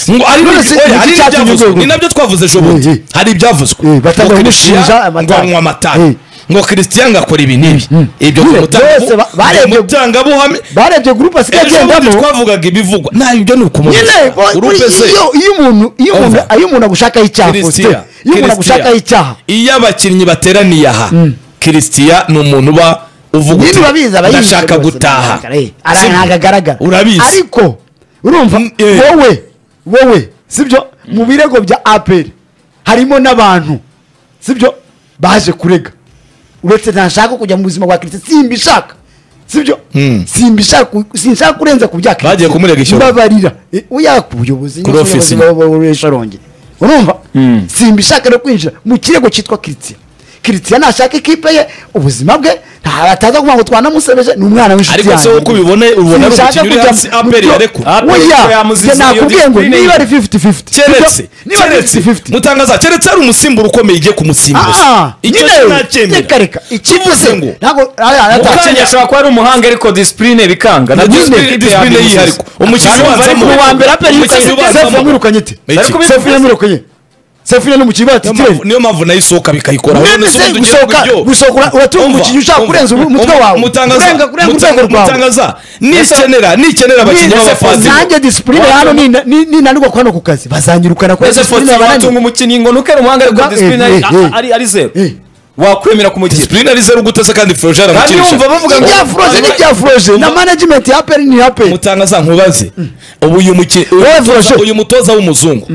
ngo ari None se ni oya, iki hari cyatumye n'ibyavuzwe. urwego- ni nabyo twavuze ejo Eh, bundi eh. hari ibyavuzwe Eh, batangira Ngo Christian kumushinja ngo amata. anywa amata Eh. ngo christian ngo akora ibi n'ibi ibyo Nyine, byose ba- barebye- kumutangabuhamya barebye gurupe asigaye ejo bundi agendamo twavugaga ibivugwa nta ibyo ni nyine bo- ukumurinda buri- iyo iyo umuntu iyo umuntu Umva. iyo umuntu agushakaho icyaha Faustin, Christian, iyo umuntu Christian. agushakaho icyaha iyo abakinnyi bateraniye aha kirisitiya ni umuntu uba uvuga nyine urabizi aba yishe ndashaka rwose, gutaha ntagaragara, eh. Ara- ntabwo agaragara Urabizi. ariko urumva Mm, eh. wowe wowe sibyo mu birego bya aperi harimo n'abantu sibyo baje kurega uretse ntashaka kujya mu buzima bwa kirisita simbishaka sibyo simbishaka sinshaka kurenza ku bya Bagiye kumurega ishyoro. mbabarira Eh, oya ku buyobozi Kuri ofisi. w'esharongi urumva simbishaka no kwinjira mu kirego cyitwa kirisita kirisita nashaka ikipe ye ubuzima bwe nta- ataza kuvuga ngo twanamusebeje ni umwana w'inshuti Ariko se uko ubibona, ubona ari Sinshaka umukinnyi uri kujya hasi, mu- mu Aperi byo- yarekura. Aperi oya ko yamuzize njye iyo nakubwiye ngo discipline niba ye. ari 50-50 keretse Sibyo? niba ari keretse 50-50 mutangaza keretse ari umusimbura ukomeye igiye kumusimbuza Ah, icyo nyine, reka sinacyemera reka ikipe Tuvuze se ngo, ntabwo aya- aya- Mukanya- umukinnyi ashobora kuba ari umuhanga ariko disipurine bikanga Na nabyo disipurine- ikipe disipurine yabyo yihariko. gusa. Umukinnyi Abantu ubanza bari mu- ku wa mbere aperi Umukinnyi yirukanye sefu ubanza mu- disipurine. yamwirukanye ite Iki. sefu yamwirukanye sefu yari mu kibuga Niyo titireri mpamvu- niyo mpamvu nayo isohoka bikayikora Mwene se gusohoka gusohoka uratunga umukinnyi ushaka kurenza ubu- umutwe wawe kurenga kurenga urwego rwawe mutangaza nikenera nikenera abakinnyi b'abafasi nanjye disipurine hano nina- ni- ninanirwa kuba no ku kazi bazanyirukana kubera Ese disipurine Faustin watunga bananiwe umukinnyi ngo nuke ari umuhanga ariko Eh, disipurine ari- eh, eh. a- ari- ari zeru Eh. wakwemera kumugira disipurine ari zeru gute se kandi forojara kandi yumva bavuga ngo ibya furoje n'ibya furoje na management ya aperi ni aperi mutangaza nkubaze ubu uyu muki- uyu Wowe mutoza- Froger. uyu mutoza w'umuzungu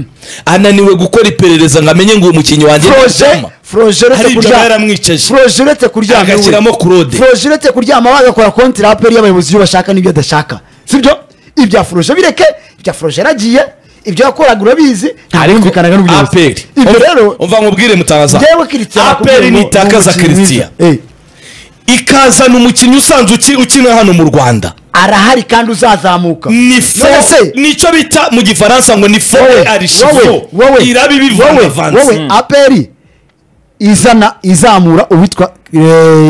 ananiwe gukora iperereza ngo amenye ngo uyu mukinnyi wanjye ni furoje icyuma. furoje hari uretse ibyo kuryama yaramwicaje furoje uretse kuryama agashyiramo kurode furoje uretse kuryama bagakora konti ya aperi y'abayobozi ibyo bashaka n'ibyo adashaka sibyo ibya furoje bireke ibya furoje yaragiye ibyo yakoraga urabizi ntarumvikanaga n'ubuyobozi aperi ibyo rero umva nkubwire mutangaza njyewe kirisitiyani aperi nitakaza kirisitiya ikazana umukinnyi usanzwe uki- ukina hano mu rwanda arahari kandi uzazamuka ni fo None se, nicyo bita mu gifaransa ngo ni fo wowe, arishifo wowe, wowe, iraba wowe, wowe, ibivangavanze aperi izana izamura uwitwa eh,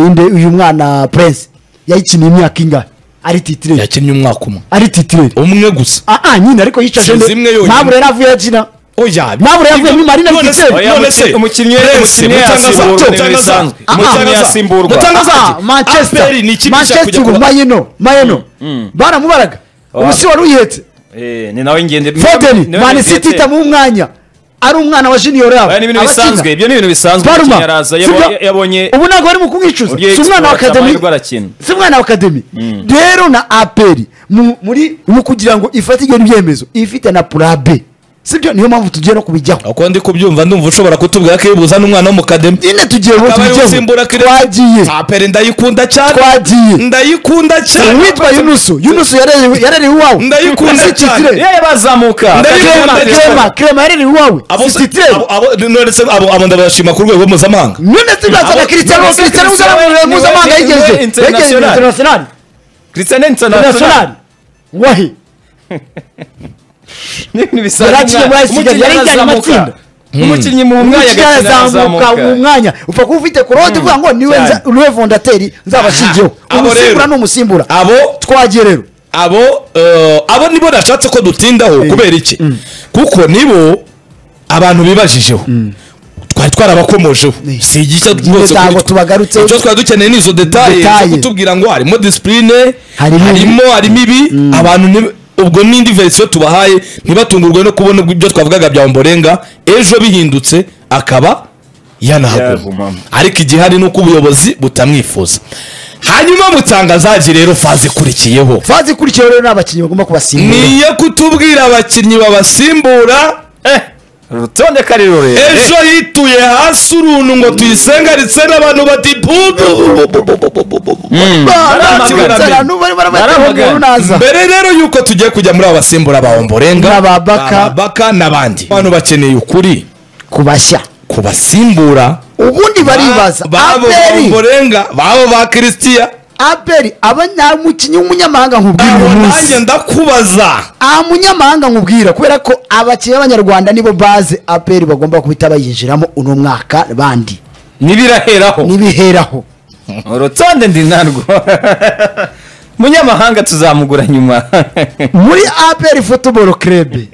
inde uyu mwana prince yayikiniye imyaka ingahe ari titireri yakinnye umwaka umwe ari titireri umwe gusa ah ah nyine ariko yicaje Si nde- zimwe yonyine. ntabwo rero avuye akina oya ntabwo rero avuye muri marina none se- titireri Oya, none umuki- se umukinnyi Prince, umukinnyi mutangaza- yasimburwa, mutangaza- ni bisanzwe. Ah, ah, Umukinnyi mutangaza- yasimburwa. mutangaza Ah, ati, manchester Aperi ni ikipe ishaka kujya manchester kuba- mayeno mayeno baramubaraga ubu si wari uyihetse Eh, ni nawe ngende fodeni manisiti itamu umwanya ari umwana wa junior yabo Aya, ni ibintu abakina. bisanzwe ibyo ni ibintu bisanzwe Baruma, umukinnyi araza si yabo- byo? yabonye ubu ntabwo bari mu kumwicuza Ugiye si umwana wa exploit, akademi amahirwe arakina. si umwana wa akademi rero na aperi mu- muri mu kugira ngo ifate igena ibyemezo ifite na purabe sibyo niyo mpamvu tugiye no kubijyaho uko ndi kubyumva ndumva ushobora kutubwira ko iyo buzana umwana w'umukademi nyine tugiye ngo akaba ariwe tubijyaho usimbura kire twagiye tapere ndayikunda cyane twagiye ndayikunda cyane uwitwa yunusu yunusu yarerewe yarerewe iwawe Ndayikunda Si cyane. titire. yewe bazamuka Ndabikunda Clement, cyane. Clement, Clement yarerewe iwawe abo si titire abo- abo none se abo abo ndabashima ku rwego mpuzamahanga none tuzazana Abo- kirisitiyano none se kirisitiyano Cristiano mpuzamahanga niwe- mpuzamahanga niwe yigeze yigeze international. international Cristiano international International wahi ni ibintu bisanzwe Yaraciye muri Ice Kigali, Umukinnyi yarenganye amatsinda. arazamuka. umukinnyi mu mwanya umwanya agakina arazamuka arazamuka mu mwanya upfa kuba ufite kurode uvuga ngo niwe cyane. nza- niwe vondateri nzabashingiyeho Aha, abo umusimbura rero. n'umusimbura abo twagiye rero abo eh, abo nibo nashatse ko dutindaho kubera iki kuko nibo abantu bibajijeho twari twarabakomojeho Ni. si igishya rwose Ntabwo kuri twe. tubagarutseho. icyo twari dukeneye ni izo detaye zo Detaye. kutubwira ngo harimo disipurine Harimo ibi. harimo harimo ibi abantu ni- ubwo n'indi verisiyo tubahaye ntibatungurwe no kubona ibyo twavugaga bya mborenga ejo bihindutse akaba yanahaguma Yagumamo. ariko igihari ni uko ubuyobozi butamwifuza hanyuma mutangazaji rero faze ikurikiyeho fazi ikurikiyeho rero ni abakinnyi bagomba kubasimbura niyo kutubwira abakinnyi babasimbura eh urutonde kari rurerure ejo yituye hasi uruntu ngo tuyisengaritse n'abantu bati Naramagana. naza mbere rero yuko tugiye kujya muri abasimbura ba omborenga N'ababaka. ababaka n'abandi abantu bakeneye ukuri kubashya ku basimbura ubundi baribaza babo ba aperi omborenga babo ba christian aperi aba nta mukinnyi w'umunyamahanga nkubwira abo uyu munsi nanjye ndakubaza aha munyamahanga nkubwira kubera ko abakinnyi b'abanyarwanda nibo baze aperi bagomba guhita bayinjiramo uno mwaka bandi n'ibiraheraho n'ibiheraho urutonde ndi narwo munyamahanga tuzamugura nyuma muri aperi futuboro kerebe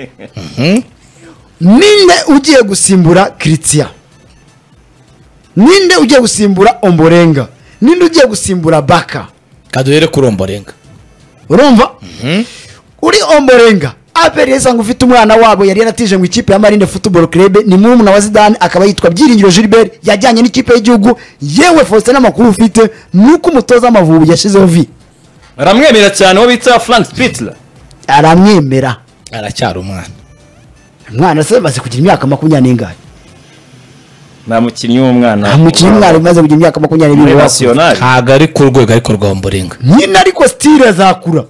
ninde ugiye gusimbura kiritiya ninde ugiye gusimbura omborenga ninde ugiye gusimbura baka kaduhere kuri omborenga urumva uri omborenga aperi yasanga ufite umwana wabo yari yaratije mu ikipe ya marine football club ni murumuna wa zidane akaba yitwa byiringiro gilbert yajyanye n'ikipe y'igihugu yewe faustin n'amakuru ufite nuko umutoza amavubi yashizeho vi aramwemera cyane uwo bita frank pitler aramwemera aracyari umwana umwana se maze kugira imyaka makumyabiri n'ingahe nta mukinnyi w'umwana nta mukinnyi umwana umaze kugira imyaka makumyabiri muri n'ingahe nasiyonari ntabwo ari ku rwego ariko rwa omborenga nyine ariko stile azakura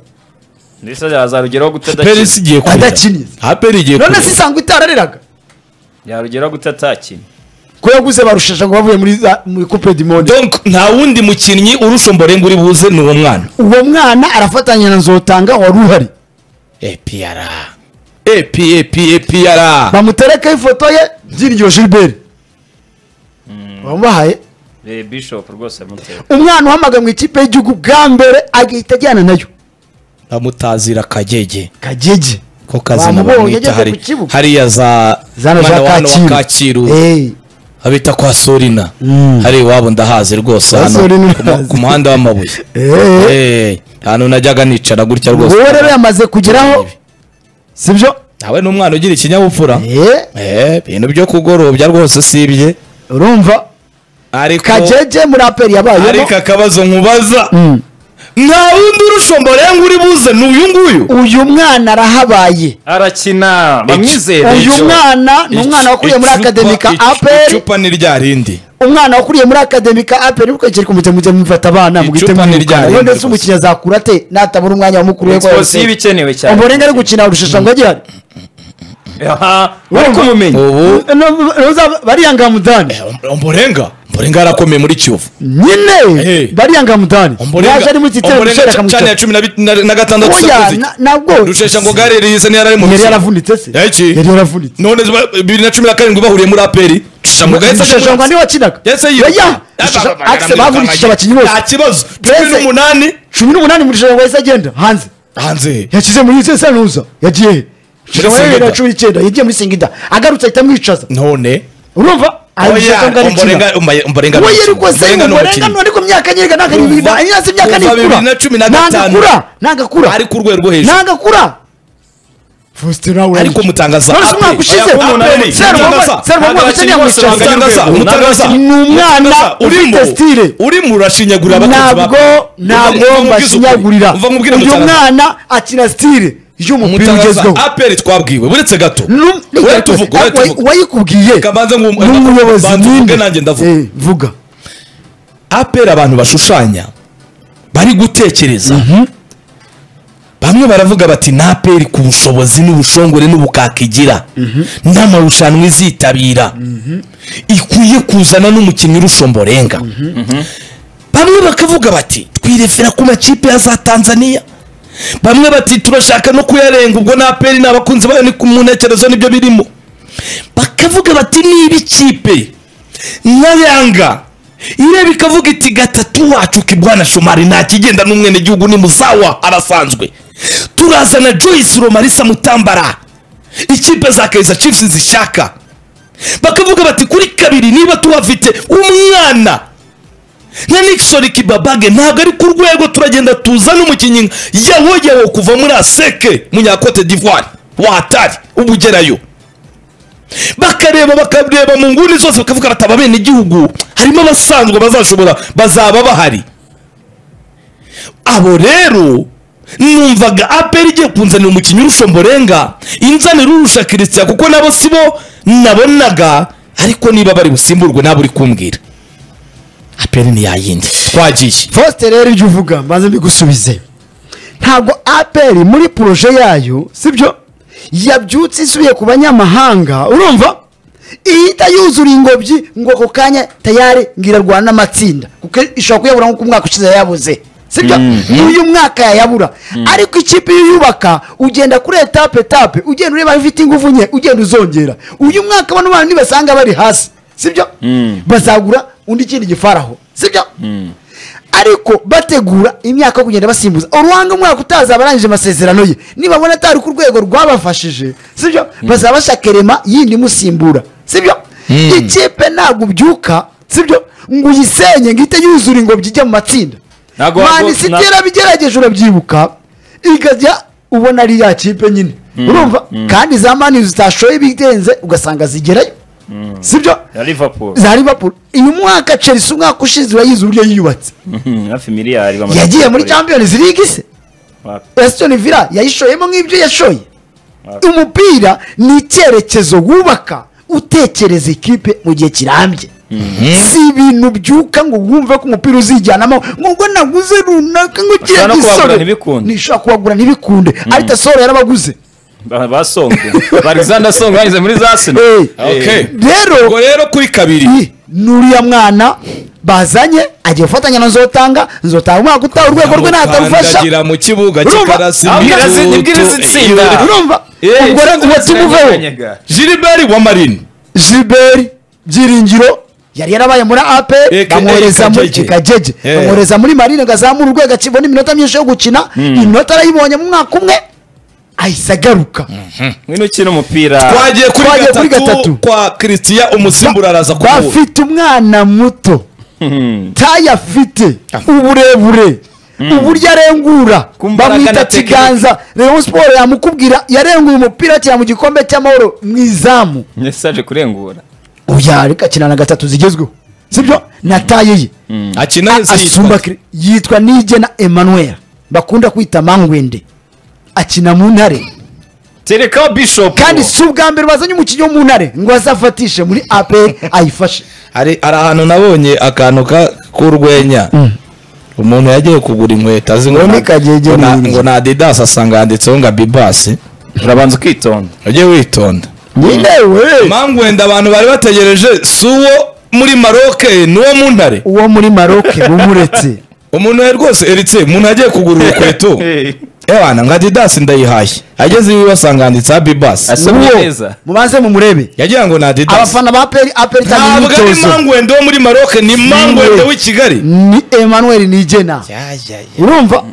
ndetse yazarugeraho guta perisi adakina igiye kurira Adakiniye. aperi igiye none kurira. se isanga itarareraga yarugeraho guta atakina ko yaguze barushaje ngo bavuye muri za- muri coupe du monde Donc, nta wundi mukinnyi urusha umborenga uri buze ni uwo mwana uwo mwana arafatanya na nzotanga wari uhari epr ep ep epr bamuterekaho ifoto ye byiringiro gilbert bamubahaye Eh, bishop rwose yamuteye umwana uhamagaye mu ikipe y'igihugu bwa mbere agahita ajyana nayo bamutazira kagege kagege ko kazina Bamubonye bamwita ageze hari ku kibuga. hariya za zana za mwana wa hano wa kacyiru kacyiru Eh, abita kwa sorina Mm. hari iwabo ndahazi rwose Kwa hano Sorina ku mu- ku ndahazi. muhanda w'amabuye eh. Eh, ahantu najyaga nicara gutya rwose wowe rero yamaze kugeraho sibyo nawe ni umwana ugira ikinyabupfura Eh, Eh, ibintu byo kugorobya rwose usibye urumva ariko kagege muri aperi yabayemo ariko akabazo nkubaza Mm. nta wundi urusha omborenga uri buze ni uyu nguyu uyu mwana arahabaye arakina bamwizere Uyu Icyo- mwana ni umwana wakuriye muri icupa- akademika icu- APR. icupa ni rya rindi umwana wakuriye muri akademika aperi mukagere kumujya mujya mufata abana mugite Icupa ni mwirukana ryarenze wenda se gusa. umukinnyi azakura ate natabura umwanya wa mukuru we exposiyo iba ikenewe cyane umurenga ari gukina urushesha ngo agihari aha bari kumumenya ubu bariyanga mudani omborenga omborenga yarakomeye muri kiyovu Eh. nyine bariyanga mudani yaje ari mu gitero omborenga gishera ca- cana akamuca ya cumi na bit- na- na gatandatu oya sakuzi na- nabwo rushesha ngo garereyise niyo yarari mu yari mikino. yaravunitse se Iki? yari yaravunitse none ziba- bibiri na cumi na karindwi bahuriye muri aperi rusha ngo gahise rushesha ngo niwe wakinaga yahise yiruka. oya Rushesha- akise bavunikije abakinnyi bose nta kibazo cumi Mbese- n'umunani cumi n'umunani muri rushesha ngo yahise agenda hanze hanze yashyize muri senuza yagiye he Muri Rushesha ngo yari Singida. na cumi n'icyenda yagiye muri singida agarutse ahita amwicaza none urumva Oya, arikina Omborenga- Omba- Omborenga ni we yari umukinnyi. kose Omborenga ni umurenga umukinnyi. none ko myaka nyereka ntabwo ari Kuva- ibintu imyaka kuva nikura bibiri na cumi na gatanu. ntagakura ntagakura ari ku rwego rwo hejuru ntagakura faustin nawe ariko mutangaza None se umwaka ushize? aperi Serwumwe- Serwumwe ukeneye amwicara. umutangaza umutangaza Ni umwana urimo ufite style. urimo urashinyagura abakunzi ntabwo ntabwo mbashinyagurira uyu mwana akina sitire y'umupira ugezweho aperi twabwiwe buretse gato Nu- ure tuvuga Wa- ure tuvuga wayikubwiye Kabanza ngu- ni umuyobozi banza uvuge nyine. nanjye ndavuga. Eh, vuga aperi abantu bashushanya bari gutekereza bamwe baravuga bati ni aperi ku bushobozi n'ubushongore n'ubukaka igira n'amarushanwa izitabira ikwiye kuzana n'umukinnyi urusha omborenga bamwe bakavuga bati twirefera ku makipe ya za tanzania bamwe bati turashaka no kuyarenga ubwo na aperi ni abakunzi bayo ni ku muntekerezo nibyo birimo bakavuga bati niba ikipe nka yanga ireba ikavuga iti gatatu wacu kibwana shomari ntakigenda n'umwenegihugu ni muzawa arasanzwe turazana joyce romarisa mutambara ikipe za kaiza chiefs zishaka bakavuga bati kuri kabiri niba tubafite umwana nka nixon kibabage ntabwo ari ku rwego turagenda tuzana umukinnyi nka yawo yawo kuva muri aseke munyakote d'ivoire watari uba ugerayo bakareba bakareba mu nguni zose bakavuga bati aba bene igihugu harimo abasanzwe bazashobora bazaba bahari abo rero numvaga aperi igiye kunzanira umukinnyi urusha mborenga inzanira urusha kirisita kuko nabo si bo nabonaga ariko niba bari busimburwe nabo uri kumbwira aperi ni yayindi twagiye faustin rero ibyo uvuga mbanze mbigusubize ntabwo aperi muri poroje yayo sibyo yabyutse isubiye ku banyamahanga urumva ihita yuzura ingobyi ngo ako kanya tayari ngira rwana n'amatsinda kuko ishobora kuyabura nk'uko umwaka ushize yayabuze sibyo uyu mwaka yayabura ariko ikipe iyo uyubaka ugenda kuri etape etape ugenda ureba aho ifite ingufu nke ugenda uzongera uyu mwaka bano bana nibasanga bari hasi sibyo bazagura undi kindi gifaraho sibyo ariko bategura imyaka yo kugenda basimbuza uruhanga umwaka utaza abarangije amasezerano ye nibabona atari ku rwego rwabafashije sibyo bazaba bashaka irema yindi imusimbura sibyo ikipe ntabwo ubyuka sibyo ngo uyisenye ngo ihite yuzura ingobyi ijya mu matsinda Ntabwo mani wago- na- siti yarabigerageje urabyibuka ikajya ubona ari ya kipe nyine urumva kandi za mani zitashoye ibirenze ugasanga zigerayo sibyo ya liverpool za liverpool uyu mwaka chelsea umwaka ushize urayizi uburyo yiyubatse Mhm, hafi miliyari bamaze yagiye muri kugura. champions league se Wapi. Aston Villa yayishoyemo nk'ibyo yashoye Wapi. umupira ni icyerekezo wubaka utekereza ikipe mu gihe kirambye si ibintu byuka ngo wumve ko umupira uzijyanamo ngo naguze runaka ngo kiriya Bashobora no gisore kuwagura ntibikunde. ntishobora kuwagura ntibikunde ariko soro yarabaguze Ba- basongwe alexander song banyuze muri za sino Eh. okay rero ubwo rero kuri kabiri Ih, nuriya mwana bazanye agiye gufatanya na nzotanga nzotanga umwaka utaha urwego rwe natarufasha Amukandagira mu kibuga Urumva? kikarasi Abwira si- imitutu. nibwira si itsinda. Eh, urumva Eh, ubwo rero ngo tumuveho Ziranyeganyega. gilbert wa marine jiberi byiringiro yari yarabaye muri apel AKA bamwohereza muri Kajeje. kajeje Eh. bamwohereza muri marine ngo azamure urwego akibona iminota myinshi yo gukina iminota arayibonye mu mwaka umwe ahise agaruka ngwino ukina umupira twagiye Twagiye kuri kuri gatatu gatatu. kwa christian umusimbura araza kubu bafite umwana muto tayo afite uburebure uburyo arengura Ku mbaraga bamwita na tekinike. kiganza rayon siporo yamukubwira yarenguye umupira akina mu gikombe cy'amahoro mu izamu ndetse aje kurengura uyareka akina na gatatu zigezweho sibyo na tayo ye akina asumba kire- yitwa nigena emmanuel bakunda kwita mangwende akina mu ntare tereka bishop kandi si ubwa mbere bazanye umukinnyi wo mu ntare ngo azafatishe muri apr ayifashe hari hari ahantu nabonye akantu ka- k'urwenya umuntu yagiye kugura inkweto azi ngo Uwo ni na- Kagege ngo na- ni- ngo na adidas asanga yanditseho ngo abibasi urabanza ukitonda ujye witonda nyine we mangwenda abantu bari bategereje si uwo muri maroke ni uwo mu ntare uwo muri maroke bumuretse umuntu we rwose eritse umuntu yagiye kugura urukweto Eh. ebana ngo adidas ndayihashye ageze iwe basanga handitseho abibasi Asa- Soma neza. mubanze mumurebe yagira ngo ni adidas abafana ba peri aperi itanga ntabwo ari imyitozo mangwende wo muri maroke ni mangwende w'i kigali ni emmanuel nigena urumva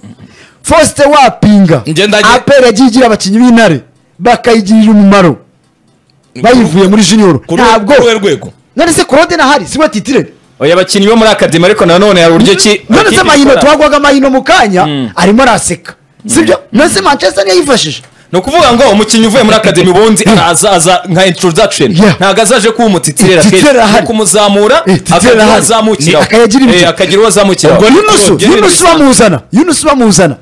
faustin wapinga Njye ndagiye- aperi yagiye igira abakinnyi b'intare bakayigirira umumaro bayivuye muri junior Kuri- ntabwo kuri we rwego none se korode nahari siwe titire oya abakinnyi bo muri akademi ariko nanone hari uburyo ki none se amakipe mahino ikora. twagwaga mahino mu kanya arimo araseka sibyo none se manchester niyo yifashije ni ukuvuga ngo umukinnyi uvuye muri akademi ubundi araza aza nka introduction Yeah. ntabwo azaje kuba umutitira Umutitira kenshi ahari. ni ukumuzamura Eh, titira akagira uwo ahari. azamukiraho Ni- akayagira ibyo. Eh, akagira uwo azamukiraho ubwo yunusu Ubwo yunusu bisanzwe. bamuzana yunusu bamuzana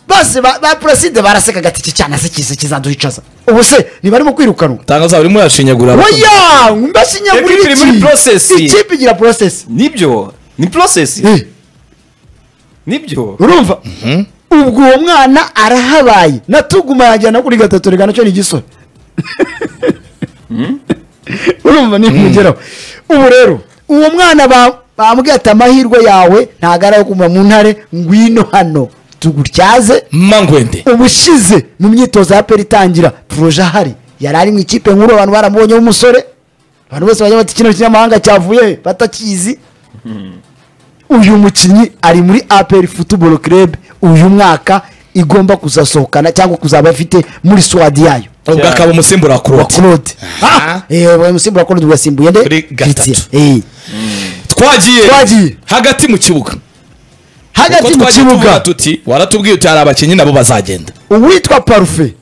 bose ba ba puraside barasekaga ati iki cyana se kiza kizaduhicaza ubu se ntibarimo kwirukanwa tangaza urimo urashinyagura oya Equipe mbashinyagura iri muri process. iki ikipe igira process nibyo ni process Eh, nibyo urumva ubwo uwo mwana arahabaye natuguma yajyana kuri gatatu reka nacyo ni igisore urumva nimugeraho ubu rero uwo mwana ba- bambwiye ati amahirwe yawe ntago ari ayo kuva mu ntare ngwino hano tugutyaze mangwende ubushize mu myitozo ya peri itangira poroje ahari yari ari mu ikipe nkuru abantu baramubonyeho umusore abantu bose bajya bati kino kinyamahanga cyavuye he?" batakizi uyu mukinnyi ari muri aperi futuboro kerebe uyu mwaka igomba kuzasohokana cyangwa kuzaba afite muri swadi yayo ubwo akaba umusimbura wa wa kuroti claude Aha. umusimbura wa claude wasimbuye nde Kuri gatatu. Christian. Eh. twagiye Twagiye. hagati mu kibuga hagati Kuko mu twagiye tuvuga kibuga tuti waratubwiye uti hari abakinnyi nabo bazagenda uwitwa parufe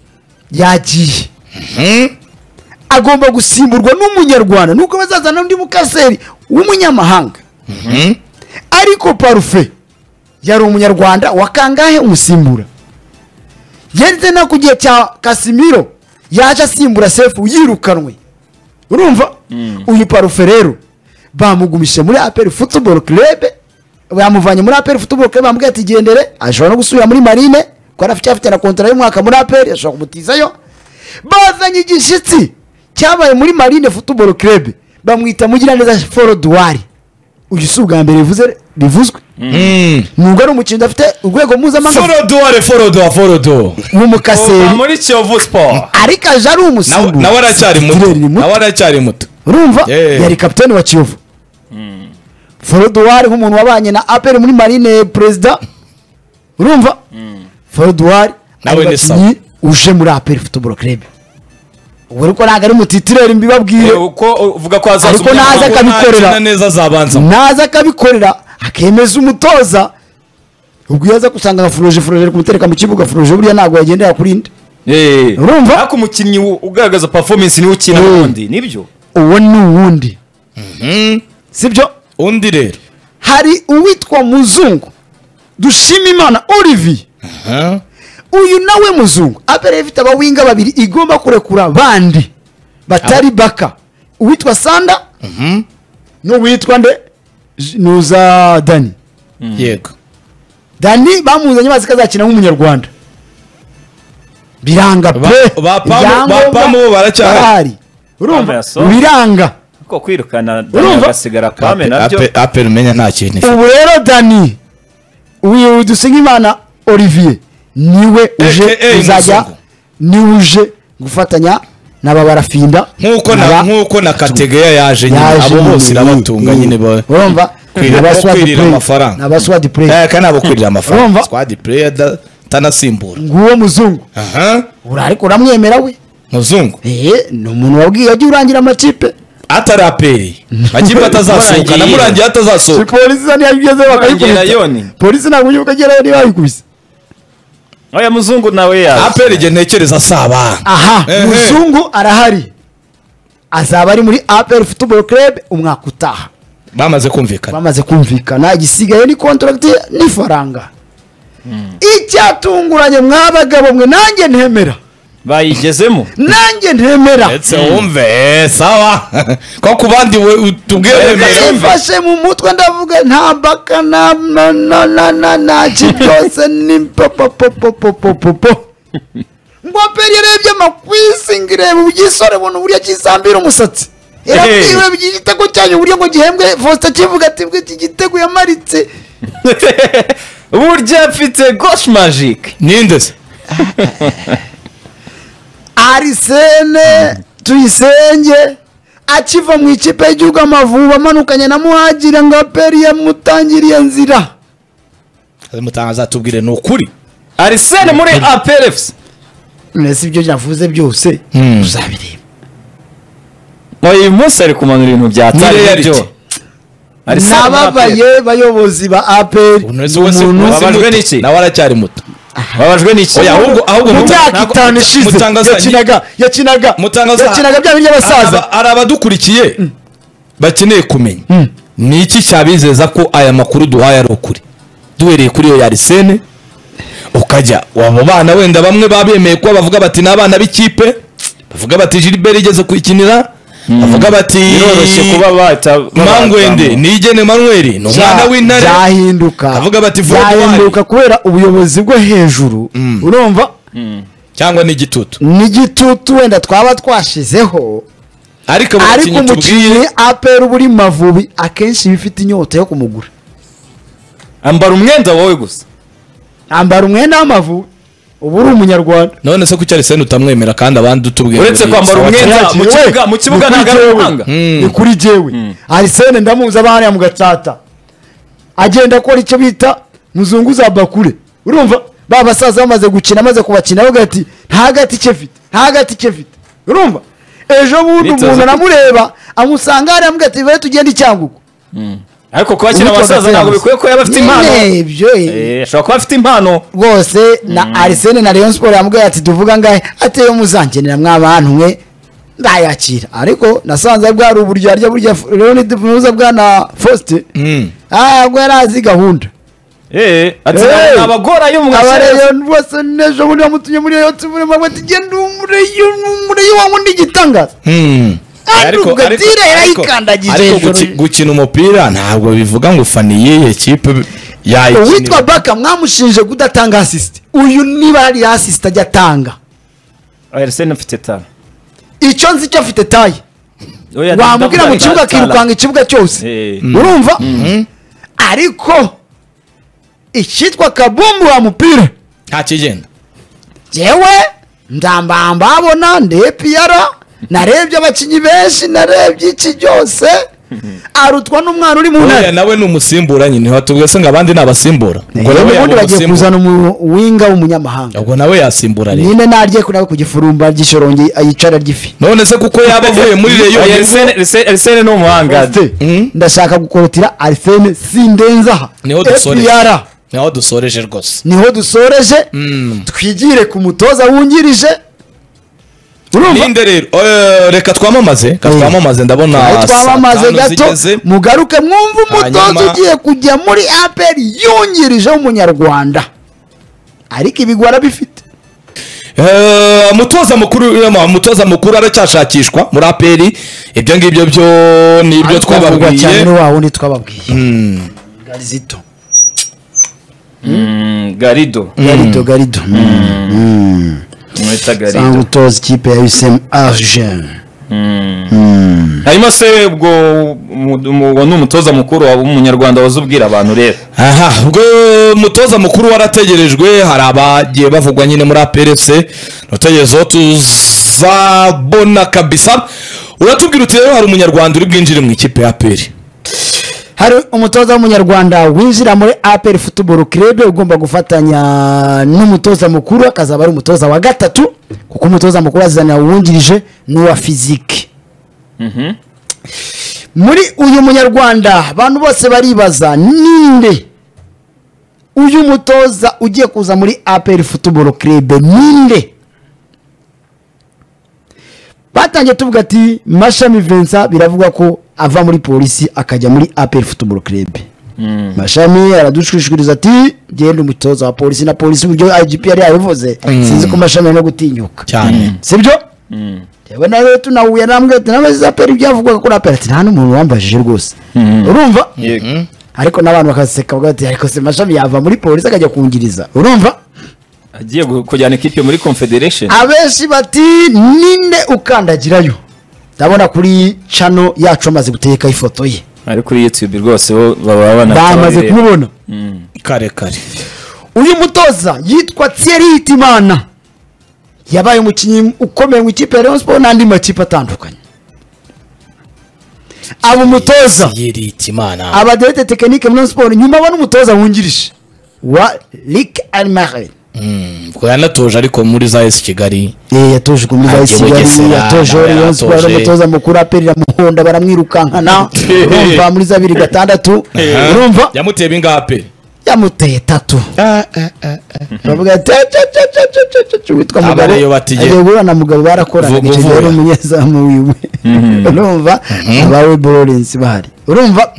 yagiye Hmm? agomba gusimburwa n'umunyarwanda nuko bazazana undi mukaseri w'umunyamahanga Hmm? ariko parufe yari umunyarwanda wa kangahe umusimbura yenze no ku gihe cya kasimiro yaje asimbura sefu yirukanwe urumva uyu parufe rero bamugumishe muri aperi futuboro kerebe bamuvanye muri aperi futuboro kerebe bamubwiye ati gendere ashobora no gusubira muri marine kuko yari afite- afite na kontara y'umwaka muri aperi ashobora kumutizayo bazanye igishyitsi cyabaye muri marine futuboro kerebe bamwita mugiraneza foro duwari uyu si ubwa mbere bivuze bivuzwe Hmm. nubwo ari umukinnyi udafite urwego mpuzamahanga forodo are forodo forodo w'umukaseri Kuva muri kiyovu siporo ariko aje ari Nawe- umusimbura nawe aracyari muto Kireri ni muto. nawe aracyari muto urumva Yeah. yari kapitani wa kiyovu forodowari nk'umuntu wabanye na aperi muri marine perezida urumva forodowari Nawe ni abakinnyi uje muri aperi futuboro kerebe ubu ariko ntabwo ari mutitireri mbibabwire Eh, uko uvuga ko hazaza Ariko naza umunyamahanga Kuko akabikorera. ntakina neza azabanza naza akabikorera akemeza umutoza ubwo iyo aza gusanga nka furoje furoje ari kumutereka mu kibuga furoje buriya ntabwo yagendera kuri nde Eh. Urumva? ariko umukinnyi u- ugaragaza performance niwe ukina Eh. n'ubundi nibyo uwo ni uwundi Hmm. sibyo undi rero hari uwitwa muzungu dushimimana olivier Huh? uyu nawe muzungu apera ifite abawinga babiri igomba kurekura bandi batari baka uwitwa sanda n'uwitwa nde J- nuza dani yego dani bamuzanye bazi ko azakina nk'umunyarwanda biranga Ba- pe bapamu- Ibyangombwa bapamu bo baracyahari. barahari urumva Bapamu yasohoye. biranga ko kwirukana Urumva? agasigara pame nabyo Ape- apel umenya nta kintu ifite. ubu rero dani uyu dusinkimana olivier niwe uje AKA uzajya Muzungu. niwe uje gufatanya n'aba barafinda nkuko na aba- nkuko na kategoya yaje nyine yaje abo nyine, bose irabatunga iyi- nyine ba urumva Kwirira- kwirira amafaranga. abaswadi play Eh, kandi abakwirira amafaranga Urumva? squad player da- atanasimbura nguwo muzungu aha uri ariko uramwemera we muzungu Eh, ni umuntu wabwiye wajya urangira amakipe atari aperi makipe atazasohoka Murangiye. namurangiye Si atazasohoka polisi isa ntiyageze bakayikubita Yongera yoni. polisi ntabwo ugiye ukagera yoni bayikubise oya muzungu nawe yaje aperi igihe ntekereza asaba aha Ehe. muzungu arahari azaba ari muri apr football club umwaka utaha bamaze kumvikana bamaze kumvikana igisigaye ni contract n'ifaranga icyatunguranye mwa bagabo mwe nanjye ntemera bayigezemo nanjye ntemera ndetse wumve eh, sawa ko ku bandi we- utubwire Yumva. remera imfashe mu mutwe ndavuga nta mbaka na na na na na na ki byose ni popopopopopopo ngo peri yarebye amakwisi ngo ireba ugisore buntu uburyo kisambira umusatsi irabwiwe igitego cyanyu uburyo ngo gihembwe vosita kivuga ati bwo iki gitego yamaritse burya mfite gosh magic ninde se arisene tuyisenge akiva mu ikipe y'igihugu amavubi amanukanye na muhagira ngo aperi yamutangiriye nzira mutangaza atubwire ni ukuri arisene muri aperefuse none si ibyo navuze byose Hmm. tuzabireba uyu munsi ari kumanura ibintu byatari Ni reality. byo Arsene muri APR. nababaye bayobozi ba aperi Ubu none se ubu se- umuntu ubu se babajwe muto. n'iki? nawe aracyari muto babajwe n'iki Oya, ahubwo- ahubwo mu muta- myaka ntabwo- itanu muta- ishize mutangaza- yakinaga yakinaga Mutangaza- yakinaga bya bindi by'abasaza Hari abadukurikiye bakeneye kumenya ni iki cyabizeza ko aya makuru duhaye ari ukuri duhereye kuri iyo yarisene ukajya abo bana wenda bamwe baba bemeye kuba bavuga bati ni abana b'ikipe bavuga bati jiliberi igeze kuyikinira bavuga bati biroroshye kuba bata mangwende nigene manuel ni umwana w'intare byahinduka Avuga bati, Fred byahinduka kubera ubuyobozi bwo hejuru urumva cyangwa n'igitutu n'igitutu wenda twaba twashizeho ariko abo ariko bakinnyi umukinnyi tubwiye apera uba uri mu mavubi akenshi iba ifite inyota yo kumugura ambara umwenda wowe gusa ambara umwenda w'amavubi uba uri umunyarwanda none se ku cyarisene utamwemera kandi abandi utubwira uretse kwambara umwenda mu Yakiriwe. kibuga mu kibuga Ni kuri ntabwo ari jewe. umuhanga ni kuri jewe arisene ndamuzi aba hariya mu gatsata agenda akora icyo bita muzungu za bakure urumva ba basaza bamaze gukina amaze kubakina avuga ati nta gati ke mfite nta gati ke mfite urumva ejo bundi Bitoza umuntu ko- anamureba amusanga hariya amuga ati bare tugende icyangugu ariko kubakira Ubu abasaza tugasenga. ntabwo bikwiye kuba bafite impano Nyine ibyo eh. Eh, ashobora kuba afite impano rwose na arisene na leon sport yamubwiye ati tuvuga ngahe ateyo muzangenera mwabantu mwe ndayakira ariko nasanze bwari uburyo arya burya F- leon dufuza bwa na faustin Ah, ubwo yari azi gahunda Eh, ati Eh. abagora yo mu abareyo bose nejo bundi bamutumye muri iyo tumure mabwe tugenda umureyo umureyo wangu ni igitangaza Ariko- aruga ariko- tire ariko- yarayikandagije ariko hejuru. guki- gukina umupira ntabwo bivuga ngo fani yihe kipe uwitwa yayikinira baka mwamushinje kudatanga asisite uyu niba hari asisite ajya atanga Arsene afite tara icyo nzi cyo afite taye Oya, wamubwira mu ndavuga kibuga tara. akirukanga ikibuga cyose Eh. urumva ariko icyitwa kabumbu wa mupira ntakigenda jewe ndambambabona ndepiyara narebye abakinnyi benshi narebye iki byose arutwa n'umwana uri mu uriya ntare nawe ni umusimbura nyine ntiwatubwira se ngo abandi ni abasimbura ubwo nawe yewe ubundi yaba bagiye kuzana umusimbura umuwinga w'umunyamahanga ubwo nawe yasimbura rero nyine narye kuri nawe ku gifurumba ry'ishorongi yicara ry'ifi none se kuko yaba avuye muri reyo Oya, Arsene- Arsene- Arsene ni umuhanga Ate, Mm. ndashaka gukorotira arisene sindenzaha Niho dusoreje. FPR. naho dusoreje rwose niho dusoreje Mm. twigire ku mutoza wungirije urumva ninde rero Eh, reka twamamaze reka Mm. twamamaze ndabona Aho twamamaze saa tanu gato zigeze. mugaruke mwumve umutoza Hanyuma- ugiye kujya muri apr yungirije w'umunyarwanda ariko ibigwara bifite Eh, umutoza mukuru eh, umutoza mukuru aracyashakishwa muri aperi ibyo ngibyo byo ni ibyo Twavugwa cyane twababwiye ni wa wundi twababwiye garizito Mm, garido garito garito mwita cyangwa garido utoza ikipe ya usm argen hanyuma se ubwo umu- umu- uwo ni umutoza mukuru wa umunyarwanda waza ubwira abantu rero aha ubwo umutoza mukuru warategerejwe hari abagiye bavugwa nyine muri APRFC utegereje aho tuzabona kabisa uratubwira uti rero hari umunyarwanda uri bwinjire mu ikipe ya APR hari umutoza w'umunyarwanda winjira muri apr football club ugomba gufatanya n'umutoza mukuru akazaba ari umutoza wa gatatu kuko umutoza mukuru azana uwungirije n'uwa fizike muri uyu munyarwanda abantu bose baribaza ninde uyu mutoza ugiye kuza muri apr football club ninde batangiye tuvuga ati mashami vincent biravuga ko ava muri polisi akajya muri apr football club mashami aradushwishwiriza ati genda umutoza wa polisi na polisi uburyo igp yari yabivuze sinzi ko mashami ari no gutinyuka cyane sibyo yewe na rero tunahuye namwe ati nawe zapera ibyavugwaga kuri apera ati nta n'umuntu wambajije rwose urumva ariko n'abantu bakaseka bavuga bati ariko se mashami yava muri polisi akajya kungiriza urumva agiye gu- kujyana ikipe muri confederation abenshi bati ninde ukandagirayo ndabona kuri cano yacu amaze guteka ifoto ye ari kuri youtube rwose bo baba banakora bamaze bireba. kumubona kare kare uyu mutoza yitwa Thierry Hitimana yabaye umukinnyi ukomeye mu ikipe ya Rayon Sports n'andi makipe atandukanye aba umutoza yeri itimana abadirete tekinike muri siporo nyuma abona umutoza wungirije wa Rick Almarin ubwo yanatoje ariko muri za esi kigali yatojwe muri Ajya Bayisi Kigali Bugesera, yatoje nawe Rayon Sports yaratoje. umutoza mukuru apelira muhonda baramwirukankana urumva muri za bibiri gatandatu urumva yamuteye bingahe pe yamuteye tatu baravuga ati "Ca, ca, ca, ca, ca, ca, ca," witwa mugabo Abariyo bategera. agiye guhura na mugabo barakorana Vuga, icyo gihe vuga. yari umunyezamu wiwe urumva abawe Lawrence bahari urumva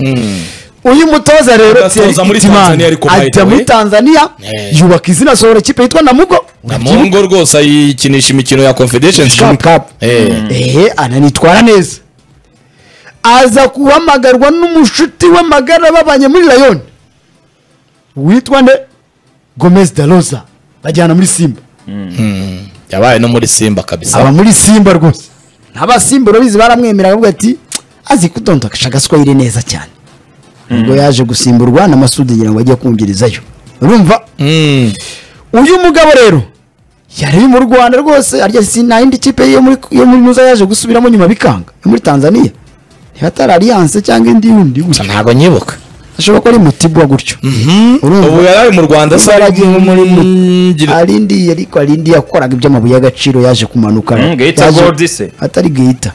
uyu mutoza rero Udatoza Thierry muri Itimana, Tanzania ariko by the ajya muri way. Tanzania Eh. yubaka izina asohora ikipe yitwa Namugo namungo rwose ayikinisha imikino ya confederation Cup Cup Eh. eh ananitwara neza aza guhamagarwa n'umushuti w'amagara babanye muri Lion witwa nde Gomez Daloza bajyana muri Simba yabaye no muri simba kabisa aba muri Simba rwose n'abasimba urabizi baramwemera baravuga ati azi kudondokasha agaswayire neza cyane ubwo yaje gusimburwa na Masudi ngira ngo ajye kumvirizayo urumva Mm. uyu mugabo rero yari mu rwanda rwose arya si nta yindi kipe yo muri yo muri muza yaje gusubiramo nyuma bikanga yo muri tanzania niba atari alliance cyangwa indi yundi Gusa gutya ntago nyibuka ashobora ko ari mutibwa gutyo urumva? ubu yari ari mu rwanda se Imbaraga nko muri mu- Ngira- ari indi ariko ari indi yakoraga iby'amabuye y'agaciro yaje kumanuka Mm, Geita Yaje- Gold se. atari gahita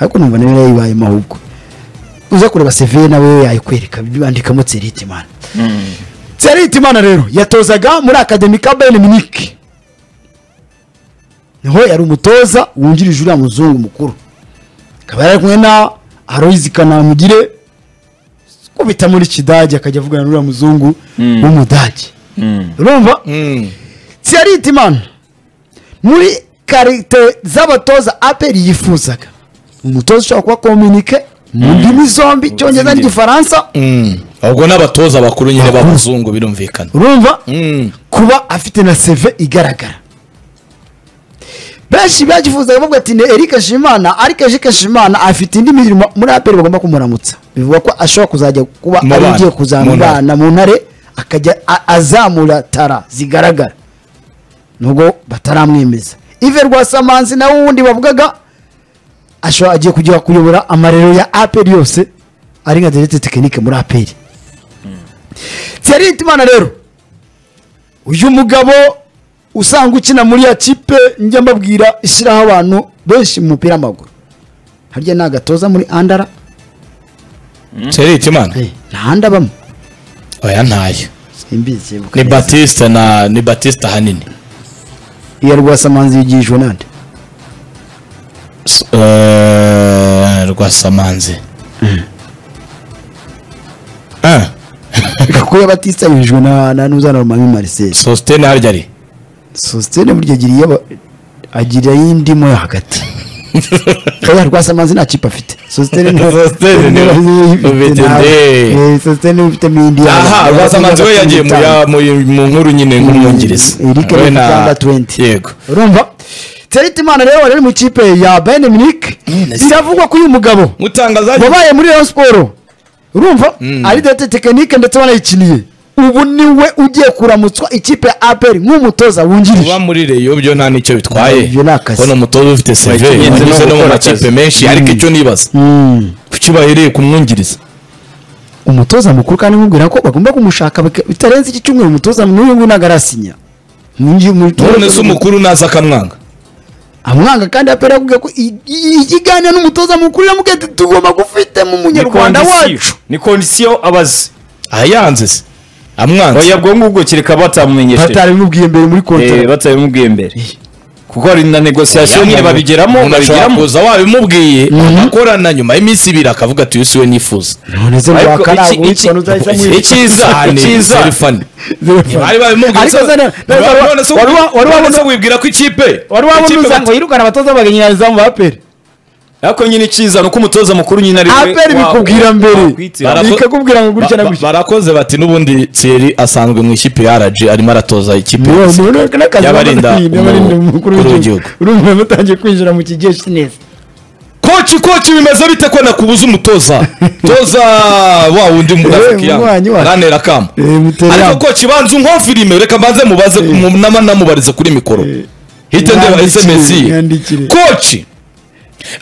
ariko numva nawe yayibayemo ahubwo uza kureba seveye nawe yayikwereka bandikamo tseritimana tseritimana rero yatozaga muri akademi ka bayern munich niho yari umutoza wungirije uriya muzungu mukuru akaba yari ari kumwe na aroyizi kanamugire kubita muri kidage akajya avugana n'uriya muzungu Mm. w'umudage Mm. urumva Mm. Thierry Timana muri karite z'abatoza APR yifuzaga umutoza ushobora kuba kominike mu ndimi zombi icyongereza n'igifaransa Mm. ubwo n'abatoza bakuru nyine b'abazungu birumvikana urumva Mm. kuba afite na seve igaragara benshi bagifuzaga bavuga ati ni Eric Shimana ariko Eric Shimana afite indi mirimo muri APR bagomba kumuramutsa bivugwa ko ashobora kuzajya kuba Mu ari bana, ugiye mu ntare. kuzamubana mu ntare akajya a- azamura tara zigaragara nubwo bataramwemeza Ive Rwasamanzi nawe wundi bavugaga ashobora agiye kujya kuyobora amarero ya APR yose ari nka directe technique muri APR Thierry Timana rero uyu mugabo usanga ukina muri ya kipe njya mbabwira ishyiraho abantu benshi mu mupira w'amaguru harya ni agatoza muri andara Thierry Itimana? Eh, nta handi abamo oya ntayo simbizi ni batista na ni batista hanini iya rwasamanzi yigishijwe nande S- eh, rwasamanzi Ah, kuko yabatista yigishijwe na na n'uzanarumami marcel sositene harya ari sositene burya agira iyo aba- agira y'indimo yo hagati oya rwasamanzi nta kipe afite sositene Sositene niwe ufite nde. sositene ufitemo indi aha rwasamanzi we yagiye mu ya- mu- mu nkuru nyine nk'umwungirizi Eric We na- Rukanda 20. yego urumva teritimana rero wari uri mu kipe ya bayern munich biravugwa ko uyu mugabo mutangazaje wabaye muri rayon siporo urumva ari dete tekinike ndetse banayikiniye ubu niwe ugiye kuramutswa ikipe ya aperi nk'umutoza kuba wungirije muri reyo byo nta nicyo bitwaye Ibyo ni akazi. ko ni umutoza ufite seve Ikingenzi ni wanyuze no mu ugukora makipe akazi. menshi ariko icyo nibaza Mm. kuki bahereye ku mwungirizi umutoza mukuru kandi nkubwira ko bagomba kumushaka bika- bitarenze iki cyumweru umutoza n'uyu nguyu ntabwo arasinya Ngi- umutoza- none se umukuru naza akamwanga amwanga kandi apera yakubwiye ko i- i- ikiganiro n'umutoza mukuru yamubwiye ati tugomba gufitemo Ni umunyarwanda kondisiyo- wacu ni kondisiyo abazi ayanze se amwanze oya bwo ngubwo kereka batamumenyesheje batarabimubwiye mbere muri Eh, kontara batabimubwiye mbere kuko hari na negosiyasiyo nyine babigeramo umuntu ashobora babigeramo kuza wabimubwiye Mhm. agakorana nyuma y'iminsi ibiri akavuga ati uyu si we nifuza none se Ariko wakara iki- iki- witwa nuzahita mwitwa icyiza Cyane, icyiza very ntibari babimubwiye Ariko se- se na- na- none wari- se- wari wa- wari none wabona- se wibwira ko ikipe wari wabona ikipe uza ngo yirukane abatoza baganyiriza mu bapere ariko nyine icyiza ni uko umutoza mukuru nyine ari we apere wa- bikubwira mbere wakwitira. Bara- bikakubwira ngo gutya na ba- ba- gutya barakoze bati n'ubundi Thierry asanzwe mu ikipe ya RG arimo aratoza ikipe Ni wowe, ya- ni wowe n'akazi Yabarinda bamaze kwirinda, yabarinda umu- umukuru umukuru w'igihugu urumva batangiye kwinjira mu kigeshi neza koci koci bimeze bite ko nakubuza umutoza toza wa wundi Eh, umunywanyi wacu. ranera kama Eh, Muterera. ariko koci banza unkonfirime reka mbanze mubaze mu- nama namubarize kuri mikoro hite ndeba mwandikire, sms ye mwandikire. koci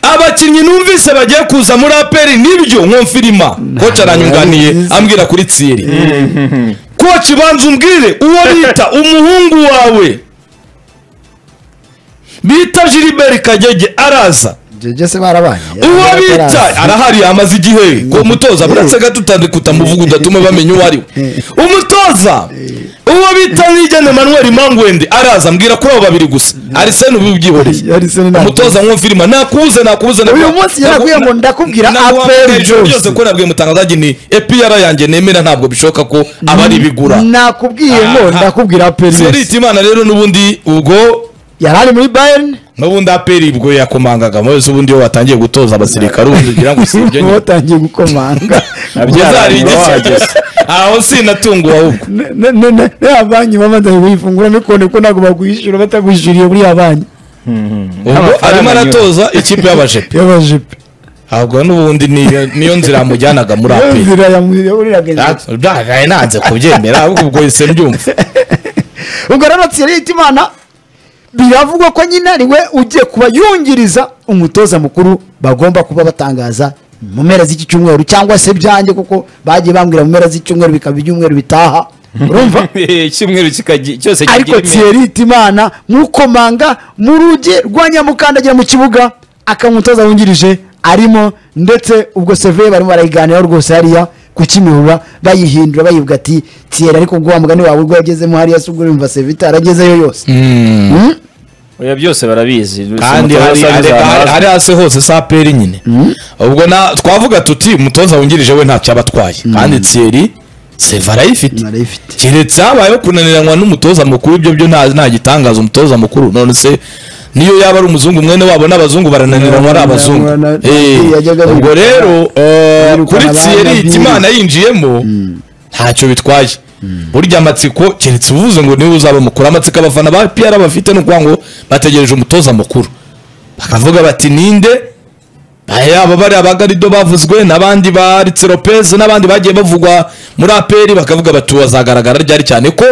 abakinnyi numvise bagiye kuza muri aperi nibyo nkonfirima koci aranyunganiye nabyo. ambwira kuri tsiri koci banza umbwire uwo bita umuhungu wawe bita Gilbert Kagege araza jese barabanye uwo bita arahari amaze igihe ku mutoza buretse gato utandikuta muvuga udatume bamenya uwo ari we umutoza uwo bita nigene manuel mangwende araza mbwira kuri abo babiri gusa arisene ubu ubyihoreye Arsene ntabwo- umutoza nkumvirima nakuze nakuze uyu munsi yaraguye ngo ndakubwira aperi byose jose ko nabwiye mutangazaji ni epr yanjye nemera ntabwo bishoboka ko aba ari ibigura nakubwiye ngo Aha. ndakubwira aperi jose serita imana rero n'ubundi ubwo yari ari muri bayern n'ubundi aperi ubwo yakomangaga muri wese ubundi iyo watangiye gutoza abasirikare ubundi ugira ngo si ibyo nyine watangiye gukomanga Nabyo uzari yari igisubizo wahageze. aho sinatunguwe ahubwo Ne- ne- ne- ne- ne ya banki babanza kuyifungura none ko ntabwo bagwishyura batagwishyuriye muri ya banki ubwo Amafaranga arimo anyura. aratoza ikipe y'abajepe y'abajipe ahubwo n'ubundi niyo niyo nzira yamujyanaga muri iyo aperi nzira yahuriraga inzira byagaye nanze kubyemera ahubwo ubwo ise mbyumva ubwo rero tsiri yita imana biravugwa ko nyine ari we ugiye kuba yungiriza umutoza mukuru bagomba kuba batangaza mu mpera z'iki cyumweru cyangwa se byanjye kuko bagiye bambwira mu mpera z'icyumweru bikaba ibyumweru bitaha urumva icyumweru kikagi- cyose ariko kigira tsiri yita imana mukomanga mu rugi rwa nyamukandagira mu kibuga akaba umutoza wungirije arimo ndetse ubwo seve barimo barayiganiraho rwose hariya ku kimihura bayihindura bayivuga ati tiyeri ariko ubwo wa mugani wawe ubwo yagezemo hariya se ubwo yumva seve itaragezeyo yose Mm? oya byose barabizi kandi hari areka- hari- hari hasi hose si aperi nyine ubwo na- twavuga tuti umutoza wungirije we ntacyo aba atwaye kandi tsiyeri seva arayifite narayifite keretse habayeho kunaniranwa n'umutoza mukuru ibyo byo nta nta gitangaza umutoza mukuru none se niyo yaba ari umuzungu mwene wabo n'abazungu barananiranwa ari abazungu Na- na- Eh, yajyaga ubwo birukana- rero eh, birukana kuri abana tsiyeri byinshi. imana yinjiyemo ntacyo bitwaye burya amatsiko keretse uvuze ngo niwe uzaba mukuru amatsiko abafana ba pr bafite ni ukuvuga ngo bategereje umutoza mukuru bakavuga bati ninde yaba bari abagarido bavuzwe n'abandi ba Ritz Lopez n'abandi bagiye bavugwa muri aperi bakavuga bati bazagaragara ryari cyane ko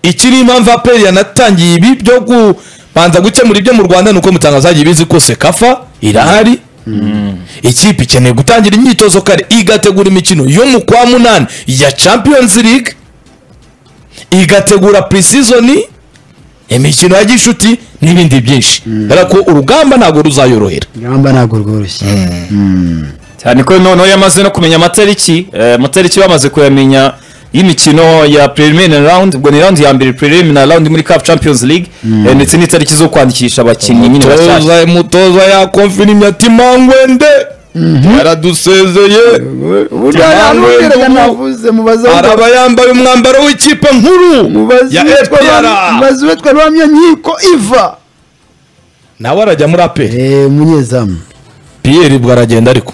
ikiri impamvu aperi yanatangiye ibi byo kubanza gukemura ibyo mu rwanda ni uko mutangazaji bizi ko sekafa irahari ikipe ikeneye gutangira imyitozo kare igategura imikino yo mu kwa munani ya champions league igategura pre-season imikino ya gishuti n'ibindi byinshi kubera ko urugamba ntabwo ruzayorohera ingamba ntabwo rworoshye cyane ko noneho yamaze no kumenya amatariki eh, amatariki bamaze kuyamenya y'imikino ya preliminary round ubwo ni round ya mbere preliminary round muri cup champions league eh, ndetse n'itariki zo kwandikisha abakinnyi nyine bashyashya mutoza mutoza yakonfirimye ati mangwende yaradusezeye burya ntabwiraga navuze mubaze araba yambaye umwambaro w'ikipe nkuru mubaze ya uwitwa FPR Ram- mubaze uwitwa ramya nkiko iva nawe arajya muri aperi eee umunyezamu piyeri bwo aragenda ariko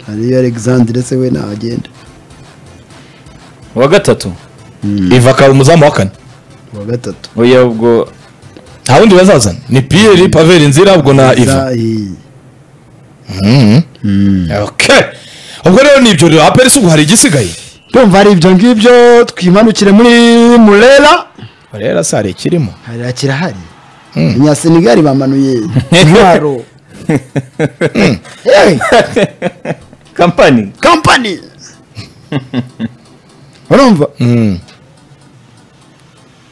hariyo alexandre se we ntagenda uwa gatatu iva akaba umuzamu wa kane uwa gatatu oya ubwo nta wundi bazazana ni piyeri paveri nzira ubwo na iva Zahi. Okay. ubwo rero ni ibyo rero aperi si ubu hari igisigaye ndumva ari ibyo ngibyo twimanukire muri murera rero si hari ikirimo hariya kirahari abanyasenegari bamanuye intwaro Hey! kampani kampani urumva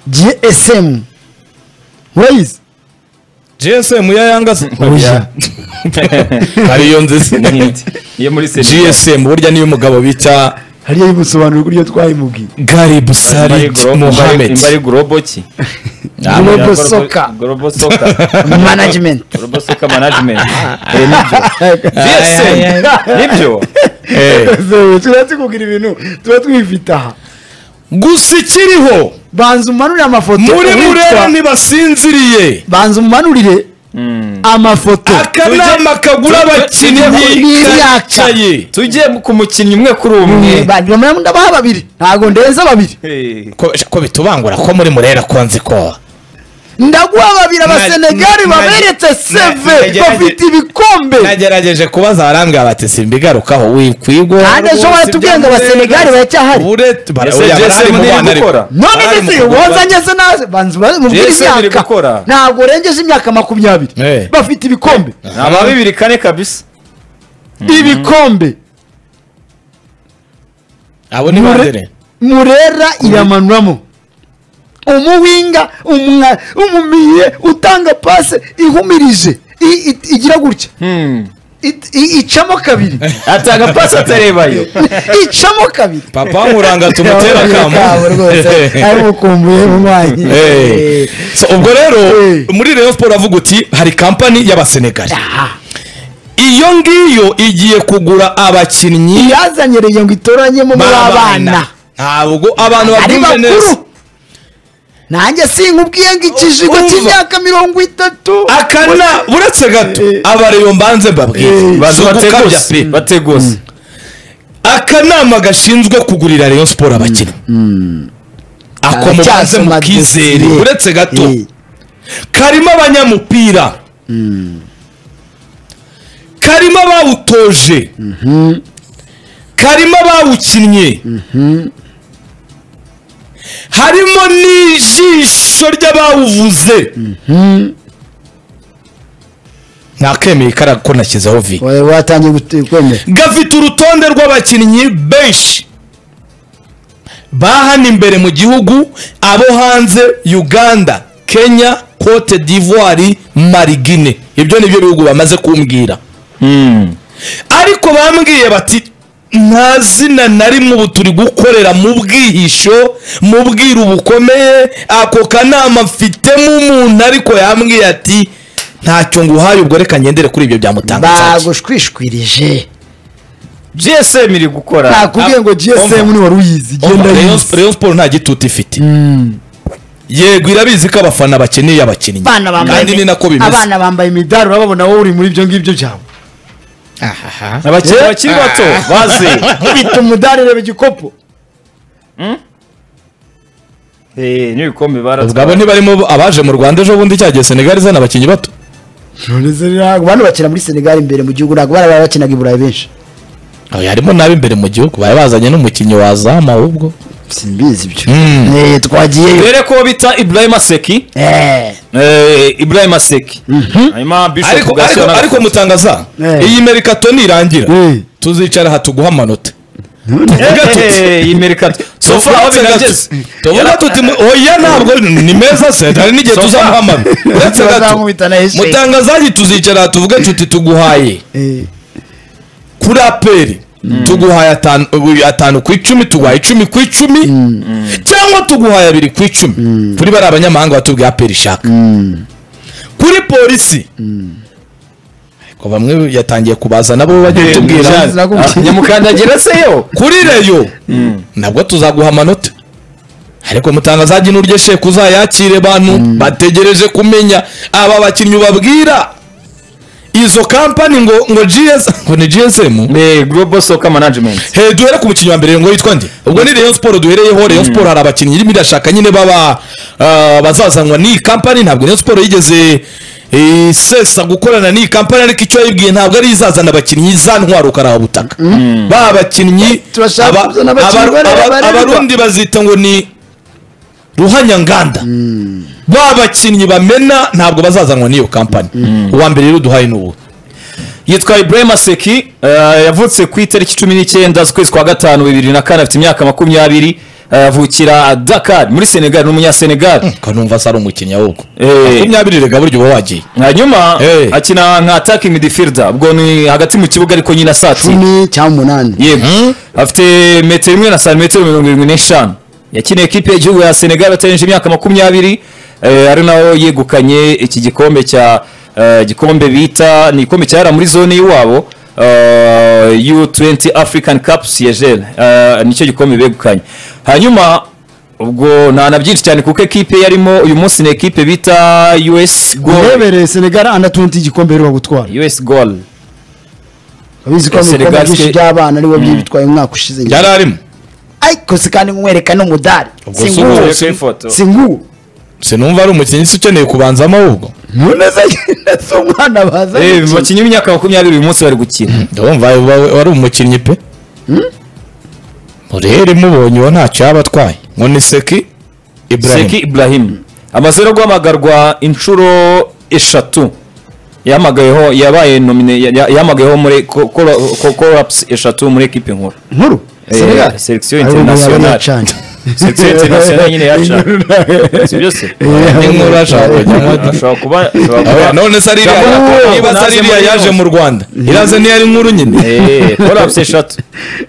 gsm murayizi gsm ya yangaza Oya. hari iyo nziza iyo muri Senegal. gsm burya niyo umugabo bita hariya yibusobanura uburyo twayimubwiye gari Imbari busari Glo- Imbari- mohamed imbari global ki global Global- soccer global soccer management global soccer management Eh, nibyo Ay, ay, gsm nibyo Eh, tuba tukubwira ibintu tuba twifite aha gusa ikiriho banza umanurire amafoto muri uwitwa- murera ntibasinziriye banza umanurire amafoto akanama kagura abakinnyi N'imyaka. kicaye tujye ku mukinnyi umwe kuri umwe banyuma ndabaha babiri ntabwo ndenza babiri Eh. ko ko bitubangura ko muri murera konzi ko ndaguha babiri abasenegari na- baberetse seve nagerage- bafite ibikombe nagerageje kubaza barambwira bati simbigarukaho wikwigwa Kandi ejo baratubwiye ngo abasenegari baracyahari. Ese GSM ntiri gukora? none ndetse wazanye se naze banza uba- mubwire Jesse biri imyaka gukora. ntabwo urengeje imyaka makumyabiri Eh. bafite ibikombe ni ama bibiri kane kabisa ibikombe abo ni Mure- bandere murera iramanuramo umuwinga umwa- umumiye utanga pase ihumirije i- i- igira gutya It- i- icamo kabiri atanga pasi atarebayo icamo kabiri papa muranga tumutera Kabo rwose akamu ari mukumbuye mu mwanyi Hey. So, ubwo rero Hey. muri Rayon Sport avuga uti hari kampani y'abasenegali iyo ngiyo igiye kugura abakinnyi yazanyereye ngo itoranyemo muri abana ntabwo abantu ari babyumve bakuru neza nanjye sinkubwiye ngo ikijigo Urumva. cy'imyaka mirongo itatu akana uretse gato Eh. abareyo mbanze mbabwire Si bazi ugukabya bategose pe bategose akanama gashinzwe kugurira Rayon Sport abakinnyi ako mubanze Aracyasoma mukizere dosiye. uretse gato Eh, karimo abanyamupira karimo abawutoje karimo abawukinnye harimo n'ijisho ry'abawuvuze nakemeye kara ko nashyizeho vi wa- watangiye gute- kwemera gafite urutonde rw'abakinnyi benshi ba hano imbere mu gihugu abo hanze uganda kenya cote d'ivoire marigine ibyo ni byo bihugu bamaze kumbwira ariko bambwiye bati nta zina na rimwe ubu turi gukorera mu bwihisho mu bwiru bukomeye ako kanama mfitemo umuntu ariko yambwiye ati ntacyo nguhaye ubwo reka ngendere kuri ibyo byamutangaza bagushwishwirije gsm iri gukora nakubwiye ngo gsm Umva. ni wari uyizi Umva, genda Rayon yizi Sp- Rayon Sport nta gitutu ifite yego irabizi ko abafana bakeneye abakinnyi abana bambaye kandi ni nako bimeze abana bambaye imidari urababona wowe uri muri ibyo ngibyo byawe abakiri bakiri bato bazi bita umudari reba igikopo Eh, n'ibikombe ubwo baratwara abo ntibarimo abaje mu rwanda ejo bundi cyagiye senegali izana abakinnyi bato None se ntabwo bano bakina muri senegal imbere mu gihugu ntabwo bari bakinaga i burayi benshi Oya, harimo n'abo imbere mu gihugu bari bazanye n'umukinnyi wazama ahubwo simbizi ibyo Mm. Eh, twagiyeyo dore ko bita ibrahima seki Eh, Eh, ibrahima seki hanyuma bishop ariko Gasana ariko na- ariko mutangaza Eh. iyi merikato nirangira Eh. tuzicara aha tuguha amanota Eh, Tuvuge tuti. eh, iyi merikato so far aho Uretse birageze gato. tuvuga tuti mu- oya ntabwo ni meza se hari n'igihe So far. tuzamuhamagara uretse gato Bazankubita na esheke. mutangazaji tuzicara aha tuvuge tuti tuguhaye eh, kuri aperi tuguhaye atanu ubu- atanu ku icumi tuguhaye icumi ku icumi cyangwa tuguhaye abiri ku icumi kuri bari abanyamahanga batubwiye aperi ishaka kuri polisi ariko bamwe yatangiye kubaza nabo bajya Eh, batubwira Jean- Ah, nyamukandagira se yo kuri reyo nabwo tuzaguha amanota ariko mutangazaji n'uryo sheke uzayakire bantu bategereje kumenya aba bakinnyi ubabwira izo kampani ngo ngo GS ngo ni GSM Eh, global soccer management Hey, duhere ku mukinnyi wa mbere ngo yitwa nde ubwo ni Rayon Sport duhereyeho Rayon Sport hari abakinnyi irimo irashaka nyine baba ah, bazazanwa n'iyi kampani ntabwo Rayon Sport yigeze eh, sesa gukorana n'iyi kampani ariko icyo yibwiye ntabwo ari izazana abakinnyi za ntwaro karabutaka ba bakinnyi Turashaka aba- kuzana aba- abakinnyi bareba- aba- bareba. abarundi bazita ngo ni ruhanyanganda ba bakinnyi bamena ntabwo bazazanwa n'iyo kampani uwa mbere rero duhaye n'ubu yitwa ibrahima seki eh, yavutse ku itariki cumi n'icyenda z'ukwezi kwa gatanu bibiri na kane afite imyaka makumyabiri eh, avukira dakar muri senegal ni umunyasenegal kanumva se ari umukinnyi ahubwo Eh. makumyabiri rega buryo uba wagiye hanyuma Hey. akina nka attacking midfielder ubwo ni hagati mu kibuga ariko nyine asatira cumi cyangwa umunani yego afite metero imwe na santimetero mirongo irindwi n'eshanu yakiniye ekipe y'igihugu ya senegal atarengeje imyaka makumyabiri eh, ari naho yegukanye iki gikombe cya eh, igikombe bita ni igikombe cyahera muri zone y'iwabo eh, u20 african cup siegel eh, nicyo gikombe begukanye hanyuma ubwo nta na byinshi cyane kuko ekipe yarimo uyu munsi ni ekipe bita us goal urebereye senegal anda 20 igikombe rero bagutwara us goal abizi ko mu Senegal bikombe byinshi se- by'abana aribo byitwaye umwaka ushize yari arimo ariko si kandi nkwereka n'umudari Ubwo si singuwo ubu- singuwo sinumva ari umukinnyi se ukeneye kubanzamo ahubwo none se nyine si umwana baza Eh, gukina. bakinnyi b'imyaka makumyabiri uyu munsi bari gukina ndabumva wari umukinnyi pe murere mubonye uwo ntacyo yaba atwaye ngo ni seki seki ibrahim ibrahim amaze rero guhamagarwa inshuro eshatu yahamagayeho yabaye nomine ya- ya- yahamagayeho muri ko- ko- ko- korapusi eshatu muri ekipe nkuru nkuru Eh, Senegal? selection Ari ubu yaba international. yacanye. section international nyine yaca si byose n'inkuru ashaka kujya ashobora kuba ashobora kuba Aba- none se ari iriya Jambo, niba se ari iriya naze yaje mu rwanda iraza niyo ari inkuru nyine Eh, collapse eshatu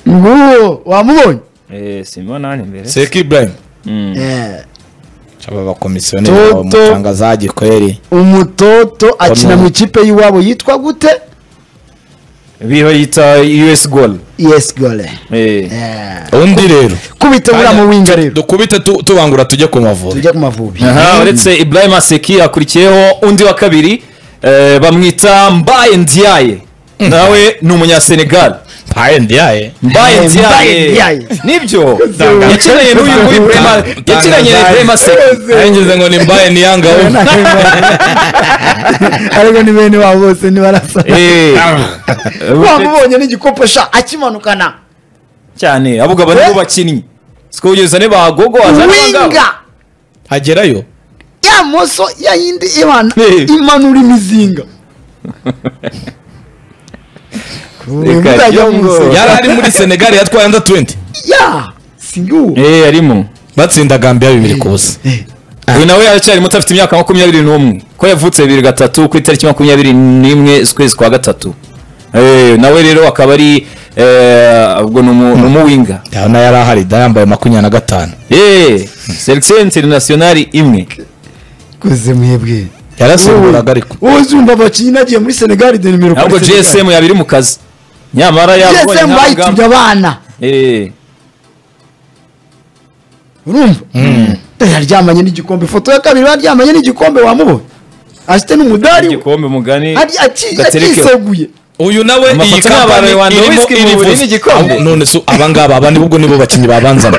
nguwo wamubonye Eh, simona hano imbere seki ibrahim Eh, aba bakomisiyoneri Toto. bamutangazaji kweri umutoto akina Ono. mu ikipe y'iwabo yitwa gute biriho yita us goal yes gole Eh, Eh, undi rero kubita buriya mu winga rero dukubite tu- tubangura tujye ku mavubi tujye ku mavubi aha uretse ibrahim aseki hakurikiyeho undi wa kabiri eh, bamwita mbaye ndiaye nawe ni umunyasenegal mpaye ndiyaye mbaye Eh, Mbaye ndiaye Ndiaye. nibyo yakinanye n'uyu nguyu Ibrahim- yakinanye ibrahim aseki arengeze ngo ni mbaye niyangawe ariko ni bene wabo bose ntibarasa Eh, wamubonye n'igikopo sha akimanukana cyane avuga bari bo Eh? bakinnyi siko kugeza ne bagogo winga agerayo ya moso ya yindi imana Eh. imanura imizinga Ubu Reka muzajya jongo. mumusoma. yari ari muri senegali yatwaye anda 20 ya singuwo Eh, arimo batsinda gambiya bibiri ku busa uyu nawe aracyari muto afite imyaka makumyabiri n'umwe ko yavutse bibiri gatatu ku itariki makumyabiri n'imwe z'ukwezi kwa gatatu Eh, nawe rero akaba ari eh, ubwo ni umu- ni umuwinga ndabona yari ahari da yambaye makumyabiri na gatanu Eh, selection internationali imwe koze mwebwe yarasimburaga ariko wowe uzumva abakinnyi nagiye muri senegali de nimero ntabwo gsm yaba iri mu kazi nyamara yabonye gsm nta bayitumye rugamba. abana Eh, urumva yaryamanye n'igikombe ifoto ya kabiri baryamanye n'igikombe wamubonye afite n'umudari we. igikombe mugani Ari- aki- gaterekeho. akiseguye uyu nawe Amafoto iyi ni abantu kampani abantu irimo whisky mu buriri irivuze n'igikombe. Abo- none se abangaba abandi ubwo nibo bakinnyi babanzamo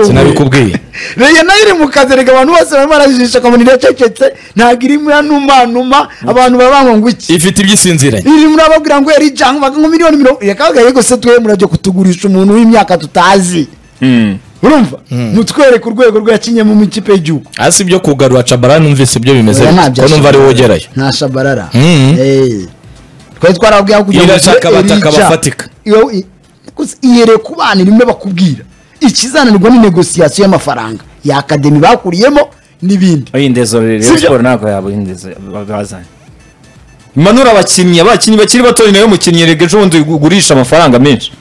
sinabikubwiye rege nayo iri mu kazi rege abantu bose barimo barajijisha akabona iracecetse ntabwo iri muri numa numa abantu barabanywa ngo iki ifite iby'isinziranye iri muri ababwira ngo yari janga baga ngo miliyoni mirongo yakabaga yego se twe murajya kutugurisha umuntu w'imyaka tutazi Mm. urumva mutwereke urwego rwakinye mu ikipe y'igihugu hasi ibyo kugarura cabara numvise ibyo bimeze Oya, ntabyo ko numva ari ashoboye. wowe ugerayo nta shabarara Mm. Eh. twari twarababwira kugira ngo Irashaka ugire bataka Elijah. abafatika. Iyo- i- gusa ihereye ku bana irimo bakubwira ikizananirwa ni negosiyasiyo y'amafaranga ya akademi bakuriyemo n'ibindi iyi ndezo rero Si Rayon byo? Sport ntabwo yaba iyi ndezo bazanye imanura abakinnyi abakinnyi bakiri bato ni nawe mukinnyi rege ejo bundi ugurisha amafaranga menshi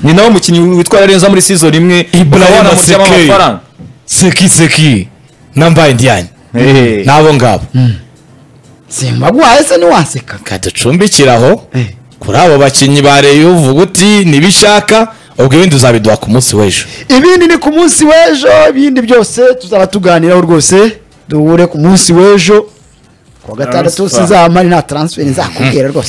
ni nawe mukinnyi witwara neza muri season imwe Ibrahim ukabona amujyamo Sekei. amafaranga seki seki nambaye ndiyanye Eh, n'abo ngabo simbagwaye se ntiwaseka kaducumbikira aho Eh. kuri abo bakinnyi ba reyo uvuga uti ntibishaka ubwo ibindi uzabiduha ku munsi w'ejo ibindi ni ku munsi w'ejo ibindi byose tuzaba tuganiraho rwose duhure ku munsi w'ejo ku wa gatandatu Transfer. sizamari nta taransiferi nzakubwira rwose